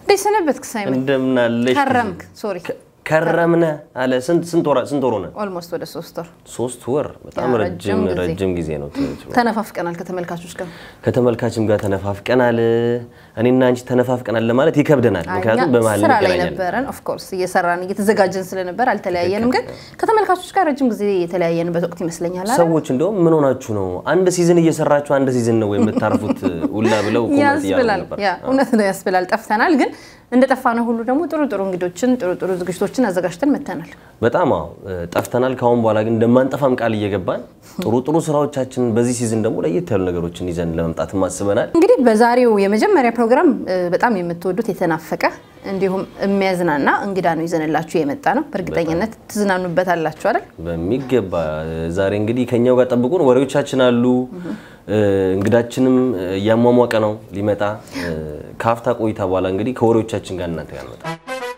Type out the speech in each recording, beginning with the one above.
እንዴት ሰነበትክ ሳይመን? እንደምን አለሽ? ከረምክ? ሶሪ ከረምነ አለ። ስንት ስንት ወር ስንት ወር ሆነ? ኦልሞስት ወደ ሶስት ወር ሶስት ወር። በጣም ያ, ረጅም ረጅም ጊዜ። ረጅም ጊዜ ነው። ተነፋፍቀናል ከተመልካቾች ጋር። ከተመልካችም ጋር ተነፋፍቀናል። እኔና አንቺ ተነፋፍቀናል ለማለት ይከብደናል። ምክንያቱም እኛ በመሀል ስራ ላይ እንገናኛለን። ነበረን። ኦፍኮርስ እየሰራን እየተዘጋጀን ስለነበር አልተለያየንም። ግን ከተመልካቾች ጋር ረጅም ጊዜ የተለያየንበት ወቅት ይመስለኛል። አይደል? ሰዎች እንደውም ምን ሆናችሁ ነው አንድ ሲዝን እየሰራችሁ አንድ ሲዝን ነው የምታርፉት ሁላ ብለው ኮሜንት እያደረጉ ያስብላል። ነበር። ያ እውነት ነው ያስብላል። ጠፍተናል፣ ግን እንደ ጠፋነው ሁሉ ደግሞ ጥሩ ጥሩ እንግዶችን ጥሩ ጥሩ ዝግጅቶችን አዘጋጅተን መተናል። በጣም አዎ ጠፍተናል። ከአሁን በኋላ ግን እንደማንጠፋም ቃል እየገባን ጥሩ ጥሩ ስራዎቻችንን በዚህ ሲዝን ደግሞ ለየት ያሉ ነገሮችን ይዘን ለመምጣት አስበናል። እንግዲህ በዛሬው የመጀመሪያ ፕሮግራም እ, በጣም የምትወዱት የተናፈቀ እንዲሁም የሚያዝናና እንግዳ ነው ይዘንላችሁ የመጣ ነው። በእርግጠኝነት ትዝናኑበታላችሁ አይደል? በሚገባ ዛሬ እንግዲህ ከኛው ጋር ጠብቁን። ወሬዎቻችን አሉ። እ፣ እንግዳችንም እ, እያሟሟቀ ነው ሊመጣ እ፣ ከሀፍታ ቆይታ በኋላ እንግዲህ ከወሬዎቻችን ጋር እናንተ ጋር እንመጣ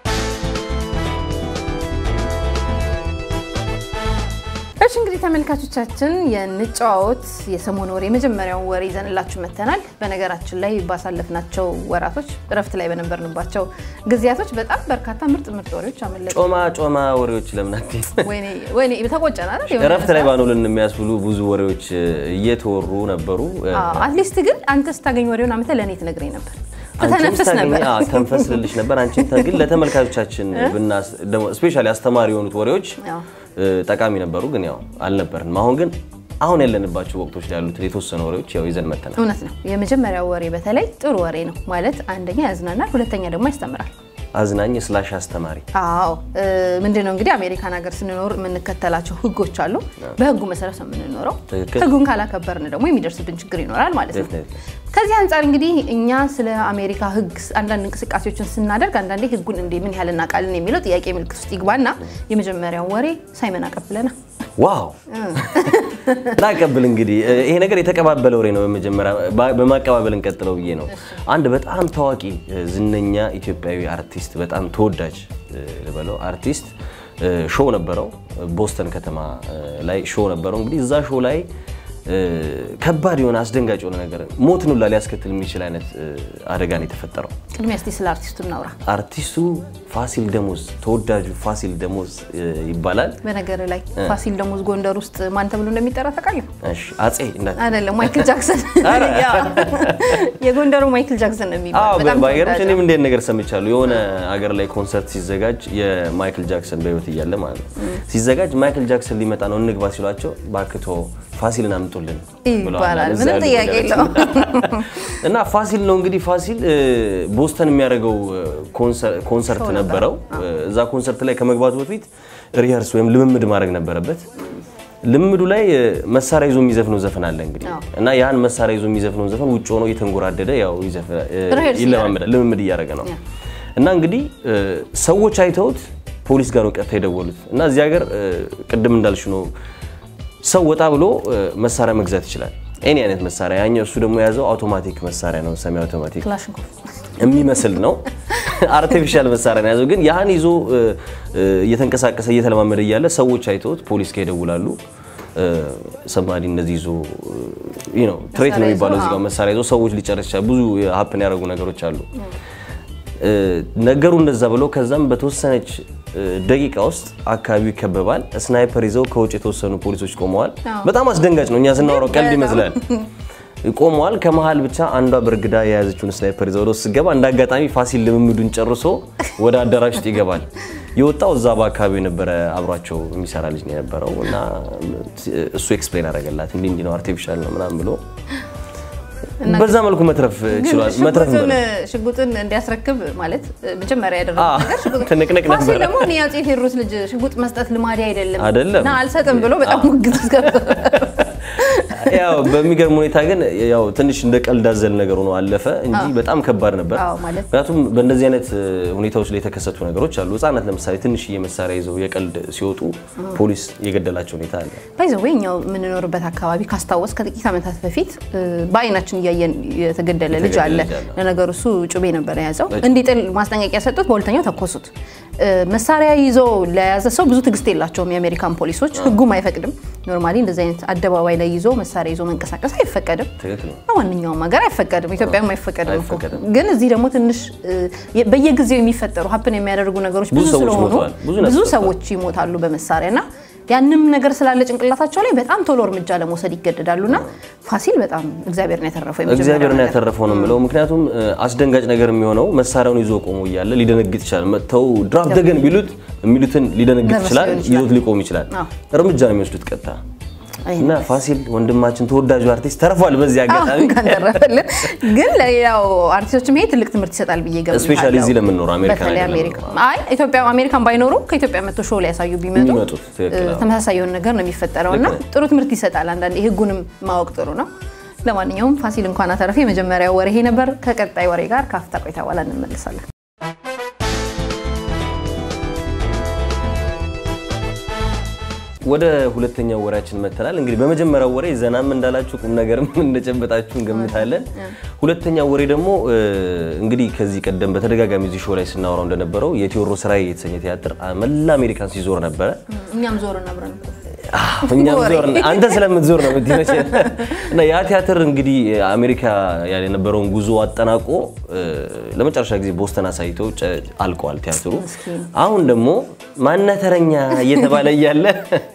እሺ እንግዲህ ተመልካቾቻችን የንጨዋወት የሰሞኑ ወሬ የመጀመሪያውን ወሬ ይዘንላችሁ መተናል። በነገራችን ላይ ባሳለፍናቸው ወራቶች እረፍት ላይ በነበርንባቸው ጊዜያቶች በጣም በርካታ ምርጥ ምርጥ ወሬዎች አመለጡ። ጮማ ጮማ ወሬዎች ለምን አትይም? ወይኔ ወይኔ ተቆጨን አይደል? የሆነ እረፍት ላይ ሰዓት። ባኖልን የሚያስብሉ ብዙ ወሬዎች እ, እየተወሩ ነበሩ። እ፣ አዎ፣ አትሊስት ግን አንተ ስታገኝ ወሬውን አምጥተህ ለእኔ ትነግረኝ ነበር፣ አንቺም ትተነፍስ ስታገኚ- ነበር። አዎ፣ ተንፈስ ልልሽ ነበር። አንቺም ተ- ግን ለተመልካቾቻችን ብናስ ደግሞ ስፔሻሊ አስተማሪ የሆኑት ወሬዎች አዎ። እ፣ ጠቃሚ ነበሩ፣ ግን ያው አልነበርንም። አሁን ግን አሁን ያለንባቸው ወቅቶች ላይ ያሉትን የተወሰኑ ወሬዎች ያው ይዘን መተናል። እውነት ነው። የመጀመሪያው ወሬ በተለይ ጥሩ ወሬ ነው ማለት አንደኛ ያዝናናል፣ ሁለተኛ ደግሞ ያስተምራል። አዝናኝ ስላሽ አስተማሪ አዎ እ፣ ምንድን ነው እንግዲህ አሜሪካን ሀገር ስንኖር የምንከተላቸው ህጎች አሉ። በህጉ መሰረት ነው የምንኖረው። ትክክል። ህጉን ካላከበርን ደግሞ የሚደርስብን ችግር ይኖራል ማለት ነው። Definitely. ከዚህ አንጻር እንግዲህ እኛ ስለ አሜሪካ ህግ አንዳንድ እንቅስቃሴዎችን ስናደርግ አንዳንዴ ህጉን እንዴ ምን ያህል እናውቃለን የሚለው ጥያቄ ምልክት ውስጥ ይግባና የመጀመሪያውን ወሬ ሳይመን አቀብለና ዋው ላቀብል እንግዲህ እ፣ ይሄ ነገር የተቀባበለ ወሬ ነው። በመጀመሪያ ባ- በማቀባበል እንቀጥለው ብዬ ነው። አንድ በጣም ታዋቂ እ፣ ዝነኛ ኢትዮጵያዊ አርቲስት በጣም ተወዳጅ እ፣ ልበለው አርቲስት እ፣ ሾው ነበረው ቦስተን ከተማ እ፣ ላይ ሾው ነበረው። እንግዲህ እዛ ሾው ላይ እ፣ ከባድ የሆነ አስደንጋጭ የሆነ ነገር ሞትን ሁላ ሊያስከትል የሚችል አይነት እ፣ አደጋ ነው የተፈጠረው። ቅድሚያ እስቲ ስለ አርቲስቱ እናውራ። አርቲስቱ ፋሲል ደሞዝ ተወዳጁ ፋሲል ደሞዝ እ፣ ይባላል። በነገር ላይ ፋሲል ደሞዝ ጎንደር ውስጥ ማን ተብሎ እንደሚጠራ ታውቃለህ? እሺ አጼ እንዳት አይደለም ማይክል ጃክሰን። ኧረ። ያው የጎንደሩ ማይክል ጃክሰን ነው አዎ የሚባለው። በጣም ባይገርምሽ ተወዳጅ እኔም ነው። እንዴት ነገር ሰምቻለሁ። የሆነ አገር ላይ ኮንሰርት ሲዘጋጅ የማይክል ጃክሰን በህይወት እያለ ማለት ነው ሲዘጋጅ ማይክል ጃክሰን ሊመጣ ነው እንግባ ሲሏቸው ባክቶ ፋሲልን አምጡልን ብለዋል ይባላል። እዛ ምንም ያሉ ጥያቄ ወዳጆች። የለውም። እና ፋሲል ነው እንግዲህ ፋሲል እ፣ ቦስተን የሚያደርገው እ፣ ኮንሰር- ኮንሰርት ሾው ነበረው። እ፣ እዛ ኮንሰርት ላይ ከመግባቱ በፊት ሪሀርስ ወይም ልምምድ ማድረግ ነበረበት። ልምምዱ ላይ እ፣ መሳሪያ ይዞ የሚዘፍነው ዘፈን አለ እንግዲህ አዎ። እና ያን መሳሪያ ይዞ የሚዘፍነው ዘፈን ውጭ ሆኖ እየተንጎራደደ ያው ይዘፍ- እ፣ ሪሀርስ ይለማመዳል ልምምድ እያደረገ ነው። እና እንግዲህ እ፣ ሰዎች አይተውት ፖሊስ ጋር ነው ቀጥታ የደወሉት። እና እዚህ ሀገር እ፣ ቅድም እንዳልሽ ነው ሰው ወጣ ብሎ እ፣ መሳሪያ መግዛት ይችላል። ኤኒ አይነት መሳሪያ ያኛው እሱ ደግሞ የያዘው አውቶማቲክ መሳሪያ ነው፣ ሰሚ አውቶማቲክ ክላሽንኮቭ የሚመስል ነው። አርቲፊሻል መሳሪያ ነው የያዘው። ግን ያህን ይዞ እ፣ እ፣ እየተንቀሳቀሰ እየተለማመደ እያለ ሰዎች አይተውት ፖሊስ ጋር ይደውላሉ። ሰማዲ እንደዚህ ይዞ እ፣ ነው ትሬት ነው መሳሪያ የሚባለው ይዞ፣ እዚህ ጋር አዎ። መሳሪያ ይዞ ሰዎች ሊጨርስ ይችላል። ብዙ ሀፕን ያደረጉ ነገሮች አሉ። እ፣ ነገሩ እንደዛ ብሎ ከዛም በተወሰነች እ፣ ደቂቃ ውስጥ አካባቢው ይከበባል። ስናይፐር ይዘው ከውጭ የተወሰኑ ፖሊሶች ቆመዋል። አዎ። በጣም አስደንጋጭ ነው። እኛ ስናወራው ቀልድ በጣም። ይመስላል። ቆመዋል። ከመሀል ብቻ አንዷ በእርግዳ የያዘችውን ስናይፐር ይዘው ወደ ውስጥ ስትገባ እንደ አጋጣሚ ፋሲል ልምምዱን ጨርሶ ወደ አዳራሽ ውስጥ ይገባል። የወጣው እዛ በአካባቢው የነበረ አብሯቸው የሚሰራ ልጅ ነው የነበረው እና እሱ ኤክስፕሌን አደረገላት እንዲህ እንዲህ ነው አርቲፊሻል ነው ምናምን ብሎ በዛ መልኩ መትረፍ ችሏል። መትረፍ ሽጉጡን በለው። ሽጉጡን እንዲያስረክብ ማለት መጀመሪያ ያደረገው አዎ፣ ነገር ሽጉጥ- ትንቅንቅ ፋሲል ነበረ። ደግሞ እኔ የአፄ ቴዎድሮስ ልጅ ሽጉጥ መስጠት ልማዴ አይደለም አይደለም። እና አልሰጥም ብሎ በጣም ሙግት ውስጥ ገባ። ያው በሚገርም ሁኔታ ግን ያው ትንሽ እንደ ቀልድ አዘል ነገር ሆኖ አለፈ እንጂ በጣም ከባድ ነበር። አዎ፣ ማለት ምክንያቱም በእንደዚህ አይነት እ, ሁኔታዎች ላይ የተከሰቱ ነገሮች አሉ። ህጻናት ለምሳሌ ትንሽዬ መሳሪያ ይዘው የቀልድ ሲወጡ ፖሊስ የገደላቸው ሁኔታ አለ። ባይዘዌ እኛው የምንኖርበት አካባቢ ካስታወስ ከጥቂት ዓመታት በፊት እ፣ በአይናችን እያየን የተገደለ ልጅ አለ። ልጅ አለ። ለነገሩ እሱ ጩቤ ነበር የያዘው። እንዲጥል ማስጠንቀቂያ ሰጡት፣ በሁለተኛው ተኮሱት መሳሪያ ይዞ ለያዘ ሰው ብዙ ትዕግስት የላቸውም የአሜሪካን ፖሊሶች። ህጉም አይፈቅድም። ኖርማሊ እንደዚህ አይነት አደባባይ ላይ ይዞ መሳሪያ ይዞ መንቀሳቀስ አይፈቀድም። ትክክል ነው። በማንኛውም ሀገር አይፈቀድም። ኢትዮጵያም አይፈቀድም እኮ። አይፈቀድም። ግን እዚህ ደግሞ ትንሽ እ፣ በየጊዜው የሚፈጠሩ ሀፕን የሚያደርጉ ነገሮች ብዙ ብዙ ሰዎች ስለሆኑ ሞተዋል። ብዙ ብዙ ነፍስ ሰዎች ይሞታሉ በመሳሪያ እና ያንም ነገር ስላለ ጭንቅላታቸው ላይ በጣም ቶሎ እርምጃ ለመውሰድ ይገደዳሉ እና ፋሲል በጣም እግዚአብሔርን ያተረፈው የመጀመሪያው እግዚአብሔርን ነገር። ያተረፈው ነው የምለው። ምክንያቱም እ፣ አስደንጋጭ ነገር የሚሆነው መሳሪያውን ይዞ ቆሞ እያለ ሊደነግጥ ይችላል። መጥተው ድራፍ ደገን ቢሉት የሚሉትን ሊደነግጥ ነርቨስ ይችላል። ሊሆን ይችላል። ይዞት ሊቆም ይችላል። አዎ። እርምጃ ነው የሚወስዱት ቀጥታ አይ፣ እና ፋሲል ወንድማችን ተወዳጁ አርቲስት ተርፏል። በዚህ አጋጣሚ እንኳን ተረፈልን። ግን ለሌላው አርቲስቶችም ይሄ ትልቅ ትምህርት ይሰጣል ብዬ ገምታለሁ። Especially እዚህ ለምንኖረው አሜሪካን በተለይ አይደለም አሜሪካ አይ ኢትዮጵያ አሜሪካን ባይኖሩ ከኢትዮጵያ መጥቶ ሾው ላይ ያሳዩ ቢመጡ የሚመጡት ትክክል ነው። ተመሳሳይ የሆነ ነገር ነው የሚፈጠረው እና ልክ ነው። ጥሩ ትምህርት ይሰጣል። አንዳንዴ ህጉንም ማወቅ ጥሩ ነው። ለማንኛውም ፋሲል እንኳን አተረፈ። የመጀመሪያው ወሬ ይሄ ነበር። ከቀጣይ ወሬ ጋር ከአፍታ ቆይታ በኋላ እንመለሳለን። ወደ ሁለተኛው ወሬያችን መተናል። እንግዲህ በመጀመሪያው ወሬ ዘናም እንዳላችሁ ቁም ነገርም እንደጨበጣችሁ እንገምታለን። ሁለተኛው ወሬ ደግሞ እ፣ እንግዲህ ከዚህ ቀደም በተደጋጋሚ እዚህ ሾው ላይ ስናወራው እንደነበረው የቴዎድሮስ ራዕይ የተሰኘ ቲያትር መላ አሜሪካን ሲዞር ነበረ። እኛም ዞርን አብረን እኛም ወሬ። ዞር አንተ ስለምትዞር ነው የምትመች እና ያ ቲያትር እንግዲህ አሜሪካ የነበረውን ጉዞ አጠናቆ እ፣ ለመጨረሻ ጊዜ ቦስተን አሳይተው ጨ- አልቀዋል ቲያትሩ። ምስኪን። አሁን ደግሞ ማነህ ተረኛ እየተባለ እያለ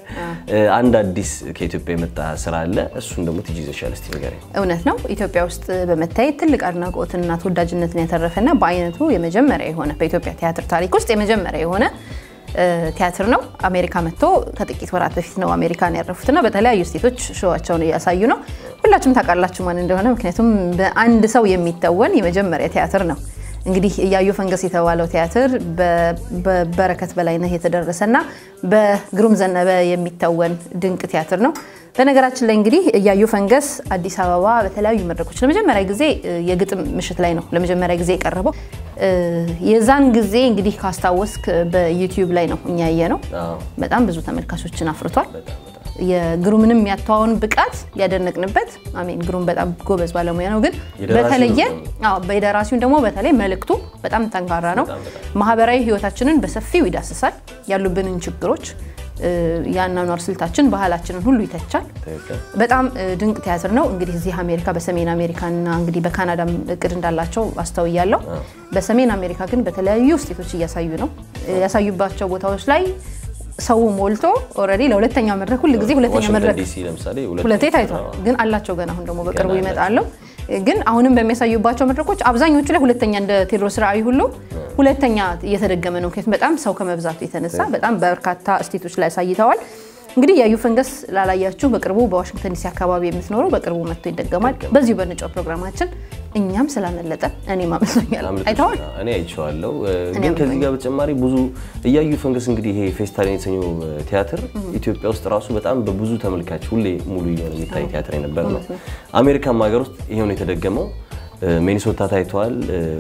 እ፣ አንድ አዲስ ከኢትዮጵያ የመጣ ስራ አለ። እሱን ደግሞ ትይዥ ይዘሻል። እስቲ ንገረኝ። እውነት ነው። ኢትዮጵያ ውስጥ በመታየት ትልቅ አድናቆትና ተወዳጅነትን ያተረፈና በአይነቱ የመጀመሪያ የሆነ በኢትዮጵያ ቲያትር ታሪክ ውስጥ የመጀመሪያ የሆነ እ፣ ቲያትር ነው። አሜሪካ መጥቶ ከጥቂት ወራት በፊት ነው አሜሪካን ያረፉትና በተለያዩ ስቴቶች ሾዋቸውን እያሳዩ ነው። ሁላችሁም ታውቃላችሁ ማን እንደሆነ፣ ምክንያቱም በአንድ ሰው የሚተወን የመጀመሪያ ቲያትር ነው። እንግዲህ እያዩ ፈንገስ የተባለው ቲያትር በ- በበረከት በላይነህ የተደረሰና በግሩም ዘነበ የሚተወን ድንቅ ቲያትር ነው። በነገራችን ላይ እንግዲህ እያዩ ፈንገስ አዲስ አበባ በተለያዩ መድረኮች ለመጀመሪያ ጊዜ እ፣ የግጥም ምሽት ላይ ነው ለመጀመሪያ ጊዜ የቀረበው። እ፣ የዛን ጊዜ እንግዲህ ካስታወስክ በዩቲዩብ ላይ ነው እኛ ያየ ነው። አዎ፣ በጣም ብዙ ተመልካቾችን አፍርቷል። በጣም በጣም የግሩምንም ያተዋውን ብቃት ያደነቅንበት አሜን። ግሩም በጣም ጎበዝ ባለሙያ ነው። ግን የደራሲው በተለየ ነው። አዎ፣ በደራሲውን ደግሞ በተለይ መልእክቱ በጣም ጠንካራ ነው። ማህበራዊ ህይወታችንን በሰፊው ይዳስሳል። ያሉብንን ችግሮች፣ እ፣ የአኗኗር ስልታችን፣ ባህላችንን ሁሉ ይተቻል። ትክክል። በጣም እ፣ ድንቅ ቲያትር ነው። እንግዲህ እዚህ አሜሪካ በሰሜን አሜሪካና እንግዲህ በካናዳም እቅድ እንዳላቸው አስተውያለሁ። በሰሜን አሜሪካ ግን በተለያዩ ስቴቶች እያሳዩ ነው። እ፣ ያሳዩባቸው ቦታዎች ላይ ሰው ሞልቶ ኦልሬዲ ለሁለተኛ መድረክ ሁል ጊዜ ሁለተኛ ዋሽንግተን መድረክ ዲሲ ለምሳሌ ሁለቴ ታይቷል። ግን አላቸው ገና አሁን ደግሞ በቅርቡ ገና ይመጣሉ። ግን አሁንም በሚያሳዩባቸው መድረኮች አብዛኞቹ ላይ ሁለተኛ እንደ ቴዎድሮስ ራዕይ ሁሉ ሁለተኛ እየተደገመ ነው። ምክንያቱም በጣም ሰው ከመብዛቱ የተነሳ በጣም በርካታ ስቴቶች ላይ አሳይተዋል። እንግዲህ ያዩ ፈንገስ ላላያችሁ በቅርቡ በዋሽንግተን ዲሲ አካባቢ የምትኖሩ በቅርቡ መጥቶ ይደገማል። በዚሁ በንጫው ፕሮግራማችን እኛም ስላመለጠ እኔም አመስሎኛል። አይተዋል። እኔ አይቼዋለሁ። ግን ከዚህ ጋር በተጨማሪ ብዙ እያዩ ፈንገስ እንግዲህ ይሄ ፌስታሊን የተሰኘው ቲያትር ኢትዮጵያ ውስጥ ራሱ በጣም በብዙ ተመልካች ሁሌ ሙሉ እየሆነ የሚታይ ቲያትር የነበረ ነው። አሜሪካም ሀገር ውስጥ ይሄው ነው የተደገመው። ሚኒሶታ ታይተዋል፣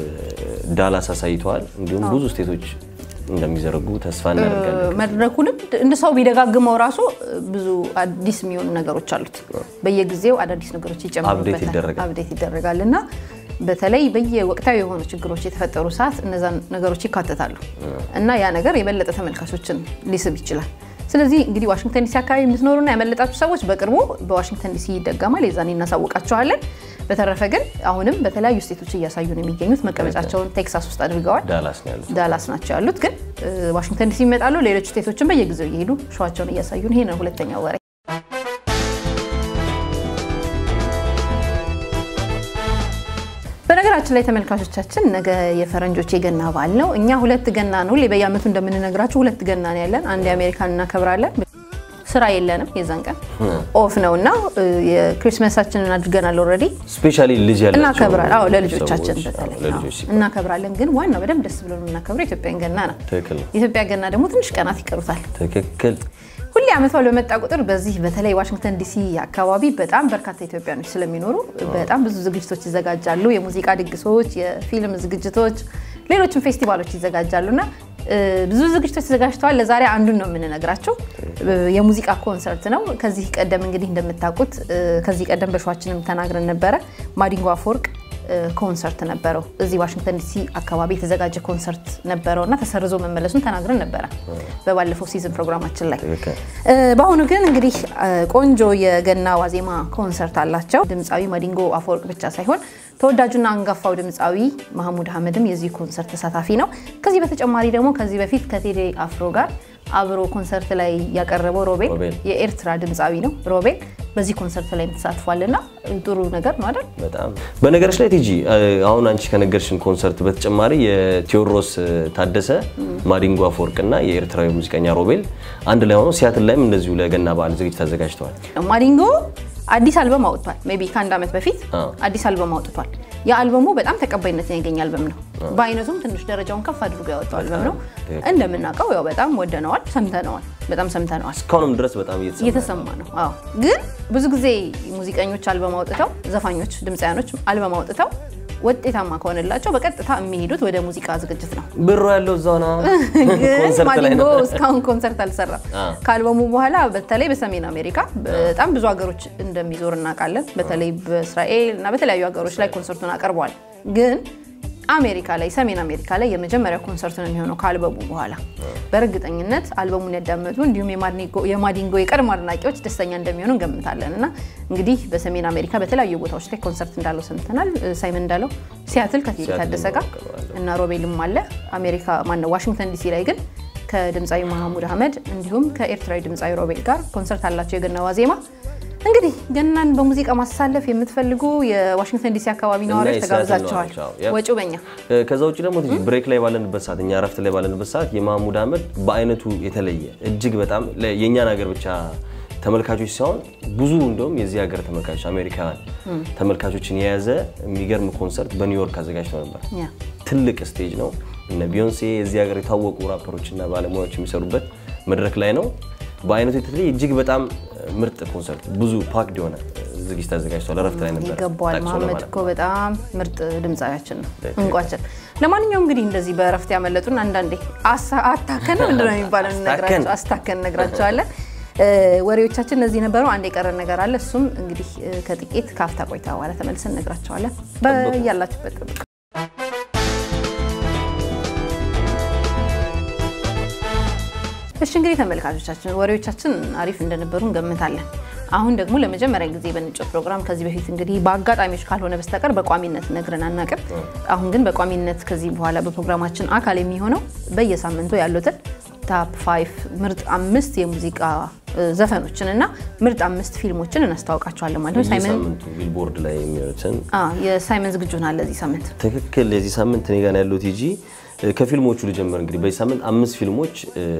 ዳላስ አሳይተዋል። እንዲሁም ብዙ ስቴቶች እንደሚዘረጉ ተስፋ እናደርጋለን። መድረኩንም እንደ ሰው ቢደጋግመው ራሱ ብዙ አዲስ የሚሆኑ ነገሮች አሉት። በየጊዜው አዳዲስ ነገሮች አፕዴት ይጨምሩበታል፣ ይደረጋል። አፕዴት ይደረጋል እና በተለይ በየወቅታዊ የሆኑ ችግሮች የተፈጠሩ ሰዓት እነዛን ነገሮች ይካተታሉ እና ያ ነገር የበለጠ ተመልካቾችን ሊስብ ይችላል። ስለዚህ እንግዲህ ዋሽንግተን ዲሲ አካባቢ የምትኖሩና ያመለጣችሁ ሰዎች በቅርቡ በዋሽንግተን ዲሲ ይደገማል። የዛኔ እናሳውቃችኋለን። በተረፈ ግን አሁንም በተለያዩ ስቴቶች እያሳዩ ነው የሚገኙት። መቀመጫቸውን ቴክሳስ ውስጥ አድርገዋል። ዳላስ ነው ያሉት። ዳላስ ናቸው ያሉት። ግን እ፣ ዋሽንግተን ዲሲ ይመጣሉ። ሌሎች ስቴቶችን በየጊዜው እየሄዱ ሸዋቸውን እያሳዩን። ይሄ ነው ሁለተኛው ወሬ። በነገራችን ላይ ተመልካቾቻችን ነገ የፈረንጆች የገና በዓል ነው። እኛ ሁለት ገና ነው ሁሌ በየዓመቱ እንደምንነግራችሁ ሁለት ገና ነው ያለን። አንድ የአሜሪካን እናከብራለን። ስራ የለንም የዛን ቀን ኦፍ ነው እና እ፣ የክሪስማሳችንን አድርገናል ኦልሬዲ ስፔሻሊ ልጅ ያላቸው እናከብራለን። አዎ ለልጆቻችን ሰዎች፣ አዎ፣ በተለይ ለልጆች አዎ፣ ሲባል እናከብራለን። ግን ዋናው በደንብ ደስ ብሎ የምናከብረው የኢትዮጵያን ገና ነው። ትክክል ነው። የኢትዮጵያ ገና ደግሞ ትንሽ ቀናት ይቀሩታል። ትክክል ሁሌ ዓመት በዓል በመጣ ቁጥር በዚህ በተለይ ዋሽንግተን ዲሲ አካባቢ በጣም በርካታ ኢትዮጵያኖች ስለሚኖሩ በጣም ብዙ ዝግጅቶች ይዘጋጃሉ። የሙዚቃ ድግሶች፣ የፊልም ዝግጅቶች፣ ሌሎችም ፌስቲቫሎች ይዘጋጃሉ እና እ፣ ብዙ ዝግጅቶች ተዘጋጅተዋል። ለዛሬ አንዱን ነው የምንነግራቸው። እ፣ የሙዚቃ ኮንሰርት ነው። ከዚህ ቀደም እንግዲህ እንደምታውቁት እ፣ ከዚህ ቀደም በሸዋችንም ተናግረን ነበረ። ማዲንጎ አፈወርቅ ኮንሰርት ነበረው። እዚህ ዋሽንግተን ዲሲ አካባቢ የተዘጋጀ ኮንሰርት ነበረው እና ተሰርዞ መመለሱን ተናግረን ነበረ በባለፈው ሲዝን ፕሮግራማችን ላይ። በአሁኑ ግን እንግዲህ ቆንጆ የገና ዋዜማ ኮንሰርት አላቸው። ድምፃዊ ማዲንጎ አፈወርቅ ብቻ ሳይሆን ተወዳጁና አንጋፋው ድምፃዊ ማህሙድ አህመድም የዚህ ኮንሰርት ተሳታፊ ነው። ከዚህ በተጨማሪ ደግሞ ከዚህ በፊት ከቴዲ አፍሮ ጋር አብሮ ኮንሰርት ላይ ያቀረበው ሮቤል የኤርትራ ድምፃዊ ነው። ሮቤል በዚህ ኮንሰርት ላይ ተሳትፏልና ጥሩ ነገር ነው አይደል? በጣም በነገሮች ላይ ቲጂ አሁን አንቺ ከነገርሽን ኮንሰርት በተጨማሪ የቴዎድሮስ ታደሰ ማዲንጎ አፈወርቅና የኤርትራዊ ሙዚቀኛ ሮቤል አንድ ላይ ሆኖ ሲያትል ላይም እንደዚሁ ለገና በዓል ዝግጅት አዘጋጅተዋል። ማዲንጎ አዲስ አልበም አውጥቷል። ሜይ ቢ ከአንድ ዓመት በፊት አዲስ አልበም አውጥቷል። የአልበሙ በጣም ተቀባይነትን ያገኘ አልበም ነው። በአይነቱም ትንሽ ደረጃውን ከፍ አድርጎ ያወጣው አልበም ነው። እንደምናውቀው ያው በጣም ወደነዋል፣ ሰምተነዋል፣ በጣም ሰምተነዋል። እስካሁንም ድረስ በጣም እየተሰማ ነው። አዎ ግን ብዙ ጊዜ ሙዚቀኞች አልበም አውጥተው፣ ዘፋኞች፣ ድምፃያኖች አልበም አውጥተው ውጤታማ ከሆነላቸው በቀጥታ የሚሄዱት ወደ ሙዚቃ ዝግጅት ነው። ብሩ ያለው እዛው ነው። ግን ማዲንጎ እስካሁን ኮንሰርት አልሰራም። ከአልበሙ በኋላ በተለይ በሰሜን አሜሪካ በጣም ብዙ ሀገሮች እንደሚዞር እናውቃለን። በተለይ በእስራኤል እና በተለያዩ ሀገሮች ላይ ኮንሰርቱን አቀርበዋል። ግን አሜሪካ ላይ ሰሜን አሜሪካ ላይ የመጀመሪያ ኮንሰርት ነው የሚሆነው ከአልበሙ በኋላ። በእርግጠኝነት አልበሙን ያዳመጡ እንዲሁም የማዲንጎ የቀድሞ አድናቂዎች ደስተኛ እንደሚሆኑ እንገምታለን እና እንግዲህ በሰሜን አሜሪካ በተለያዩ ቦታዎች ላይ ኮንሰርት እንዳለው ሰምተናል። ሳይመን እንዳለው ሲያትል ከቴዲ ታደሰ ጋር እና ሮቤልም አለ። አሜሪካ ማነው ዋሽንግተን ዲሲ ላይ ግን ከድምፃዊ ማህሙድ አህመድ እንዲሁም ከኤርትራዊ ድምፃዊ ሮቤል ጋር ኮንሰርት አላቸው የገና ዋዜማ። እንግዲህ ገናን በሙዚቃ ማሳለፍ የምትፈልጉ የዋሽንግተን ዲሲ አካባቢ ነዋሪዎች ተጋብዛቸዋል። ወጪው በኛ። ከዛ ውጭ ደግሞ ብሬክ ላይ ባለንበት ሰዓት እኛ እረፍት ላይ ባለንበት ሰዓት የማህሙድ አህመድ በአይነቱ የተለየ እጅግ በጣም የእኛን ሀገር ብቻ ተመልካቾች ሳይሆን ብዙ እንደውም የዚህ ሀገር ተመልካቾች አሜሪካውያን ተመልካቾችን የያዘ የሚገርም ኮንሰርት በኒውዮርክ አዘጋጅተው ነበር። ትልቅ ስቴጅ ነው። እነ ቢዮንሴ የዚህ ሀገር የታወቁ ራፐሮችና ባለሙያዎች የሚሰሩበት መድረክ ላይ ነው። በአይነቱ የተለየ እጅግ በጣም ምርጥ ኮንሰርት ብዙ ፓክድ የሆነ ዝግጅት አዘጋጅተዋል። እረፍት ላይ ነበር። ይገባዋል። መሀመድ እኮ በጣም ምርጥ ድምፃዊያችን ነው፣ እንቋችን። ለማንኛውም እንግዲህ እንደዚህ በእረፍት ያመለጡን አንዳንዴ አታከን ምንድን ነው የሚባለው አስታከን እነግራቸዋለን። ወሬዎቻችን እነዚህ ነበሩ። አንድ የቀረን ነገር አለ። እሱም እንግዲህ ከጥቂት ከአፍታ ቆይታ በኋላ ተመልሰን እነግራቸዋለን። በያላችሁበት ጠብቁ። እሺ እንግዲህ ተመልካቾቻችን ወሬዎቻችን አሪፍ እንደነበሩ እንገምታለን። አሁን ደግሞ ለመጀመሪያ ጊዜ በንጮት ፕሮግራም ከዚህ በፊት እንግዲህ በአጋጣሚዎች ካልሆነ በስተቀር በቋሚነት ነግረን አናውቅም። አሁን ግን በቋሚነት ከዚህ በኋላ በፕሮግራማችን አካል የሚሆነው በየሳምንቱ ያሉትን ታፕ ፋይቭ ምርጥ አምስት የሙዚቃ ዘፈኖችን እና ምርጥ አምስት ፊልሞችን እናስታውቃቸዋለን ማለት ነው። ሳይመን ቢልቦርድ ላይ የሚሆኑትን የሳይመን ዝግጁ ናል ለዚህ ሳምንት። ትክክል። የዚህ ሳምንት እኔ ጋር ያለው ቲጂ ከፊልሞቹ ልጀምር። እንግዲህ በዚህ ሳምንት አምስት ፊልሞች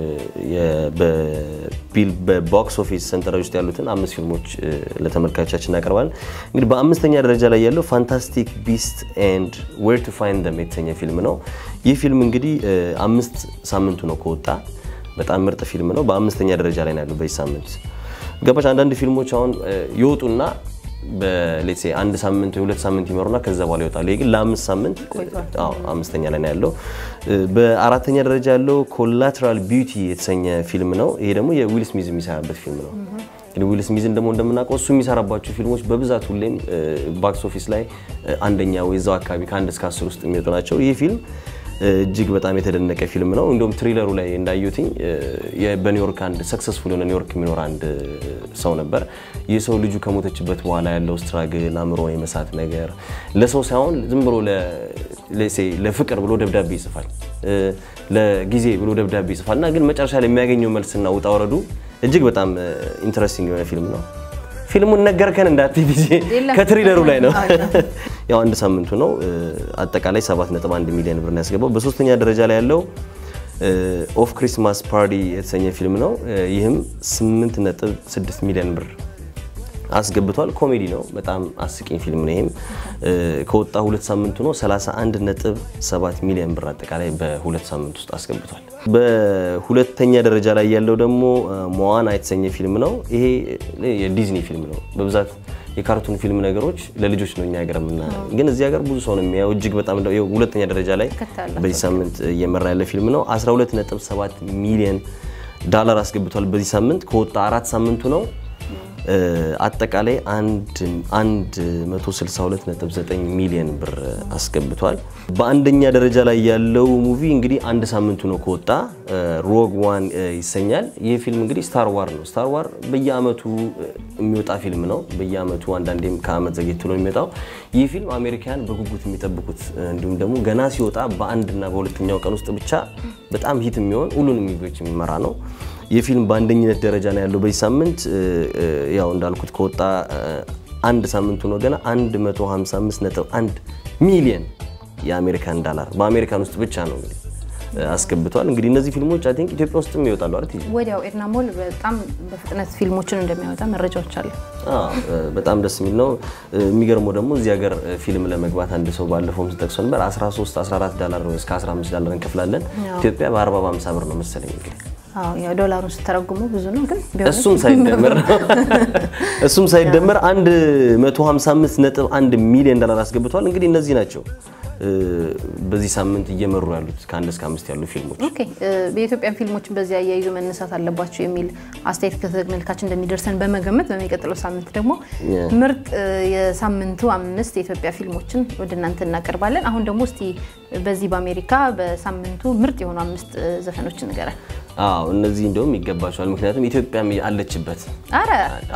በቦክስ ኦፊስ ሰንጠረዥ ውስጥ ያሉትን አምስት ፊልሞች ለተመልካቾቻችን እናቀርባለን። እንግዲህ በአምስተኛ ደረጃ ላይ ያለው ፋንታስቲክ ቢስት ኤንድ ዌር ቱ ፋይንድ ደም የተሰኘ ፊልም ነው። ይህ ፊልም እንግዲህ አምስት ሳምንቱ ነው ከወጣ በጣም ምርጥ ፊልም ነው። በአምስተኛ ደረጃ ላይ ነው ያለው በዚህ ሳምንት ገባሽ። አንዳንድ ፊልሞች አሁን ይወጡና በሌትሴ አንድ ሳምንት የሁለት ሳምንት ይመሩና ከዛ በኋላ ይወጣሉ። ይህ ግን ለአምስት ሳምንት አምስተኛ ላይ ነው ያለው። በአራተኛ ደረጃ ያለው ኮላትራል ቢዩቲ የተሰኘ ፊልም ነው። ይሄ ደግሞ የዊል ስሚዝ የሚሰራበት ፊልም ነው። እንግዲህ ዊል ስሚዝን ደግሞ እንደምናውቀው እሱ የሚሰራባቸው ፊልሞች በብዛት ሁሌም ባክስ ኦፊስ ላይ አንደኛ ወይ እዛው አካባቢ ከአንድ እስከ አስር ውስጥ የሚወጡ ናቸው። ይህ ፊልም እጅግ በጣም የተደነቀ ፊልም ነው። እንዲሁም ትሪለሩ ላይ እንዳዩትኝ በኒውዮርክ አንድ ሰክሰስፉል የሆነ ኒውዮርክ የሚኖር አንድ ሰው ነበር። ይህ ሰው ልጁ ከሞተችበት በኋላ ያለው ስትራግል፣ አእምሮ የመሳት ነገር ለሰው ሳይሆን ዝም ብሎ ለፍቅር ብሎ ደብዳቤ ይጽፋል፣ ለጊዜ ብሎ ደብዳቤ ይጽፋል እና ግን መጨረሻ ላይ የሚያገኘው መልስና ውጣ ወረዱ እጅግ በጣም ኢንትረስቲንግ የሆነ ፊልም ነው። ፊልሙን ነገርከን እንዳትይ ጊዜ ከትሪለሩ ላይ ነው። ያው አንድ ሳምንቱ ነው። አጠቃላይ 7.1 ሚሊዮን ብር ያስገባው። በሶስተኛ ደረጃ ላይ ያለው ኦፍ ክሪስማስ ፓርቲ የተሰኘ ፊልም ነው። ይህም 8.6 ሚሊዮን ብር አስገብቷል። ኮሜዲ ነው። በጣም አስቂኝ ፊልም ነው። ይህም ከወጣ ሁለት ሳምንቱ ነው። 31.7 ሚሊዮን ብር አጠቃላይ በሁለት ሳምንት ውስጥ አስገብቷል። በሁለተኛ ደረጃ ላይ ያለው ደግሞ ሞዋና የተሰኘ ፊልም ነው። ይሄ የዲዝኒ ፊልም ነው። በብዛት የካርቱን ፊልም ነገሮች ለልጆች ነው እኛ ሀገር ምና ግን እዚህ ሀገር ብዙ ሰው ነው የሚያየው። እጅግ በጣም ሁለተኛ ደረጃ ላይ በዚህ ሳምንት እየመራ ያለ ፊልም ነው። 12.7 ሚሊዮን ዳላር አስገብቷል በዚህ ሳምንት ከወጣ አራት ሳምንቱ ነው። አጠቃላይ 162.9 ሚሊዮን ብር አስገብቷል። በአንደኛ ደረጃ ላይ ያለው ሙቪ እንግዲህ አንድ ሳምንቱ ነው ከወጣ ሮግ ዋን ይሰኛል። ይህ ፊልም እንግዲህ ስታር ዋር ነው። ስታር ዋር በየአመቱ የሚወጣ ፊልም ነው። በየአመቱ አንዳንዴም ከአመት ዘግየት ብሎ የሚመጣው ይህ ፊልም አሜሪካን በጉጉት የሚጠብቁት እንዲሁም ደግሞ ገና ሲወጣ በአንድና በሁለተኛው ቀን ውስጥ ብቻ በጣም ሂት የሚሆን ሁሉንም ሙቪዎች የሚመራ ነው። ይህ ፊልም በአንደኝነት ደረጃ ነው ያለው በዚህ ሳምንት። ያው እንዳልኩት ከወጣ አንድ ሳምንቱ ነው ገና 155.1 ሚሊዮን የአሜሪካን ዳላር በአሜሪካን ውስጥ ብቻ ነው እንግዲህ አስገብቷል። እንግዲህ እነዚህ ፊልሞች አይ ቲንክ ኢትዮጵያ ውስጥም ይወጣሉ አይደል? ወዲያው ኤድና ሞል በጣም በፍጥነት ፊልሞችን እንደሚያወጣ መረጃዎች አሉ። በጣም ደስ የሚል ነው። የሚገርመው ደግሞ እዚህ ሀገር ፊልም ለመግባት አንድ ሰው ባለፈውም ስጠቅሶ ነበር 13 14 ዳላር እስከ 15 ዳላር እንከፍላለን። ኢትዮጵያ በ40 በ50 ብር ነው መሰለኝ እንግዲህ ዶላሩን ስተረጉሙ ብዙ ነው ግን እሱም ሳይደመር እሱም ሳይደመር 155.1 ሚሊዮን ዶላር አስገብቷል። እንግዲህ እነዚህ ናቸው በዚህ ሳምንት እየመሩ ያሉት ከአንድ እስከ አምስት ያሉ ፊልሞች። ኦኬ የኢትዮጵያን ፊልሞችን በዚህ አያይዞ መነሳት አለባቸው የሚል አስተያየት ከተመልካች እንደሚደርሰን በመገመት በሚቀጥለው ሳምንት ደግሞ ምርጥ የሳምንቱ አምስት የኢትዮጵያ ፊልሞችን ወደ እናንተ እናቀርባለን። አሁን ደግሞ እስቲ በዚህ በአሜሪካ በሳምንቱ ምርጥ የሆኑ አምስት ዘፈኖች ንገረን። አዎ እነዚህ እንደውም ይገባቸዋል። ምክንያቱም ኢትዮጵያም አለችበት። አረ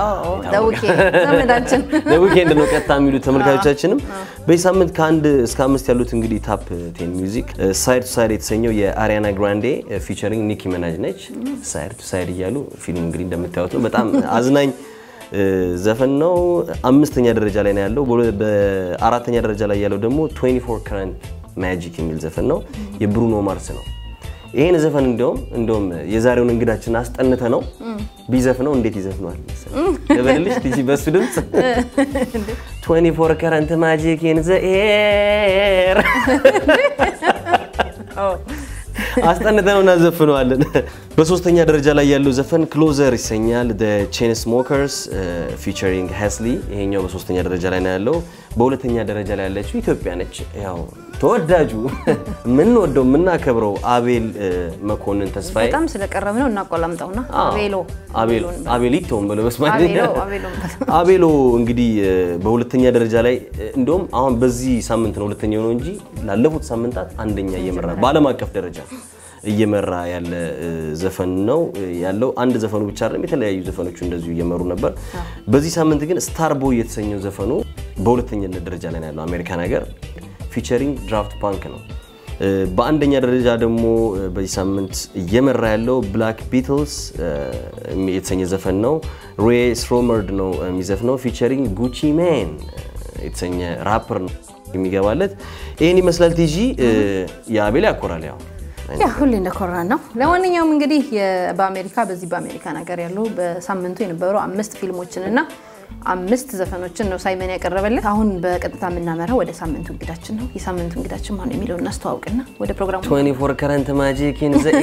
ዘመዳችን ዊኬንድ ነው ቀጥታ የሚሉት ተመልካቾቻችንም በዚህ ሳምንት ከአንድ እስከ አምስት ያሉት እንግዲህ ታፕ ቴን ሚውዚክ ሳይድ ቱ ሳይድ የተሰኘው የአሪያና ግራንዴ ፊቸሪንግ ኒኪ መናጅ ነች። ሳይድ ቱ ሳይድ እያሉ ፊልም እንግዲህ እንደምታዩት ነው። በጣም አዝናኝ ዘፈን ነው። አምስተኛ ደረጃ ላይ ነው ያለው። በአራተኛ ደረጃ ላይ ያለው ደግሞ 24 ከረንት ማጂክ የሚል ዘፈን ነው። የብሩኖ ማርስ ነው። ይህን ዘፈን እንዲያውም እንዲያውም የዛሬውን እንግዳችን አስጠንተ ነው ቢዘፍነው እንዴት ይዘፍነዋል ልበልልሽ? ቲጂ በሱ ድምፅ 24 ከረንት ማጂክ ኢን ዘ ኤር አስጠንተ ነው እናዘፍነዋለን። በሶስተኛ ደረጃ ላይ ያለው ዘፈን ክሎዘር ይሰኛል። ቼን ስሞከርስ ፊቸሪንግ ሄስሊ ይሄኛው በሶስተኛ ደረጃ ላይ ነው ያለው። በሁለተኛ ደረጃ ላይ ያለችው ኢትዮጵያ ነች። ያው ተወዳጁ የምንወደው የምናከብረው አቤል መኮንን ተስፋዬ በጣም ስለቀረብ ነው እናቆላምጠውና አቤሎ አቤሊቶን ብለው በስማኛ አቤሎ እንግዲህ በሁለተኛ ደረጃ ላይ እንደውም አሁን በዚህ ሳምንት ነው ሁለተኛ ነው እንጂ ላለፉት ሳምንታት አንደኛ እየመራ በዓለም አቀፍ ደረጃ እየመራ ያለ ዘፈን ነው ያለው። አንድ ዘፈኑ ብቻ አይደለም፣ የተለያዩ ዘፈኖቹ እንደዚሁ እየመሩ ነበር። በዚህ ሳምንት ግን ስታር ቦይ የተሰኘው ዘፈኑ በሁለተኛነት ደረጃ ላይ ያለው አሜሪካን ሀገር ፊቸሪንግ ድራፍት ፓንክ ነው። በአንደኛ ደረጃ ደግሞ በዚህ ሳምንት እየመራ ያለው ብላክ ቢትልስ የተሰኘ ዘፈን ነው። ሬ ስሮመርድ ነው የሚዘፍነው ፊቸሪንግ ጉቺ ሜን የተሰኘ ራፐር ነው የሚገባለት። ይህን ይመስላል። ቲጂ የአቤል ያኮራል ያው ያ ሁሌ እንደኮራን ነው። ለማንኛውም እንግዲህ በአሜሪካ በዚህ በአሜሪካ ነገር ያሉ በሳምንቱ የነበሩ አምስት ፊልሞችን እና አምስት ዘፈኖችን ነው ሳይመን ያቀረበልን። አሁን በቀጥታ የምናመራው ወደ ሳምንቱ እንግዳችን ነው። የሳምንቱ እንግዳችን ማነው የሚለው እናስተዋውቅና ወደ ፕሮግራሙ 24 ከረንት ማጂክ ኢን ዘ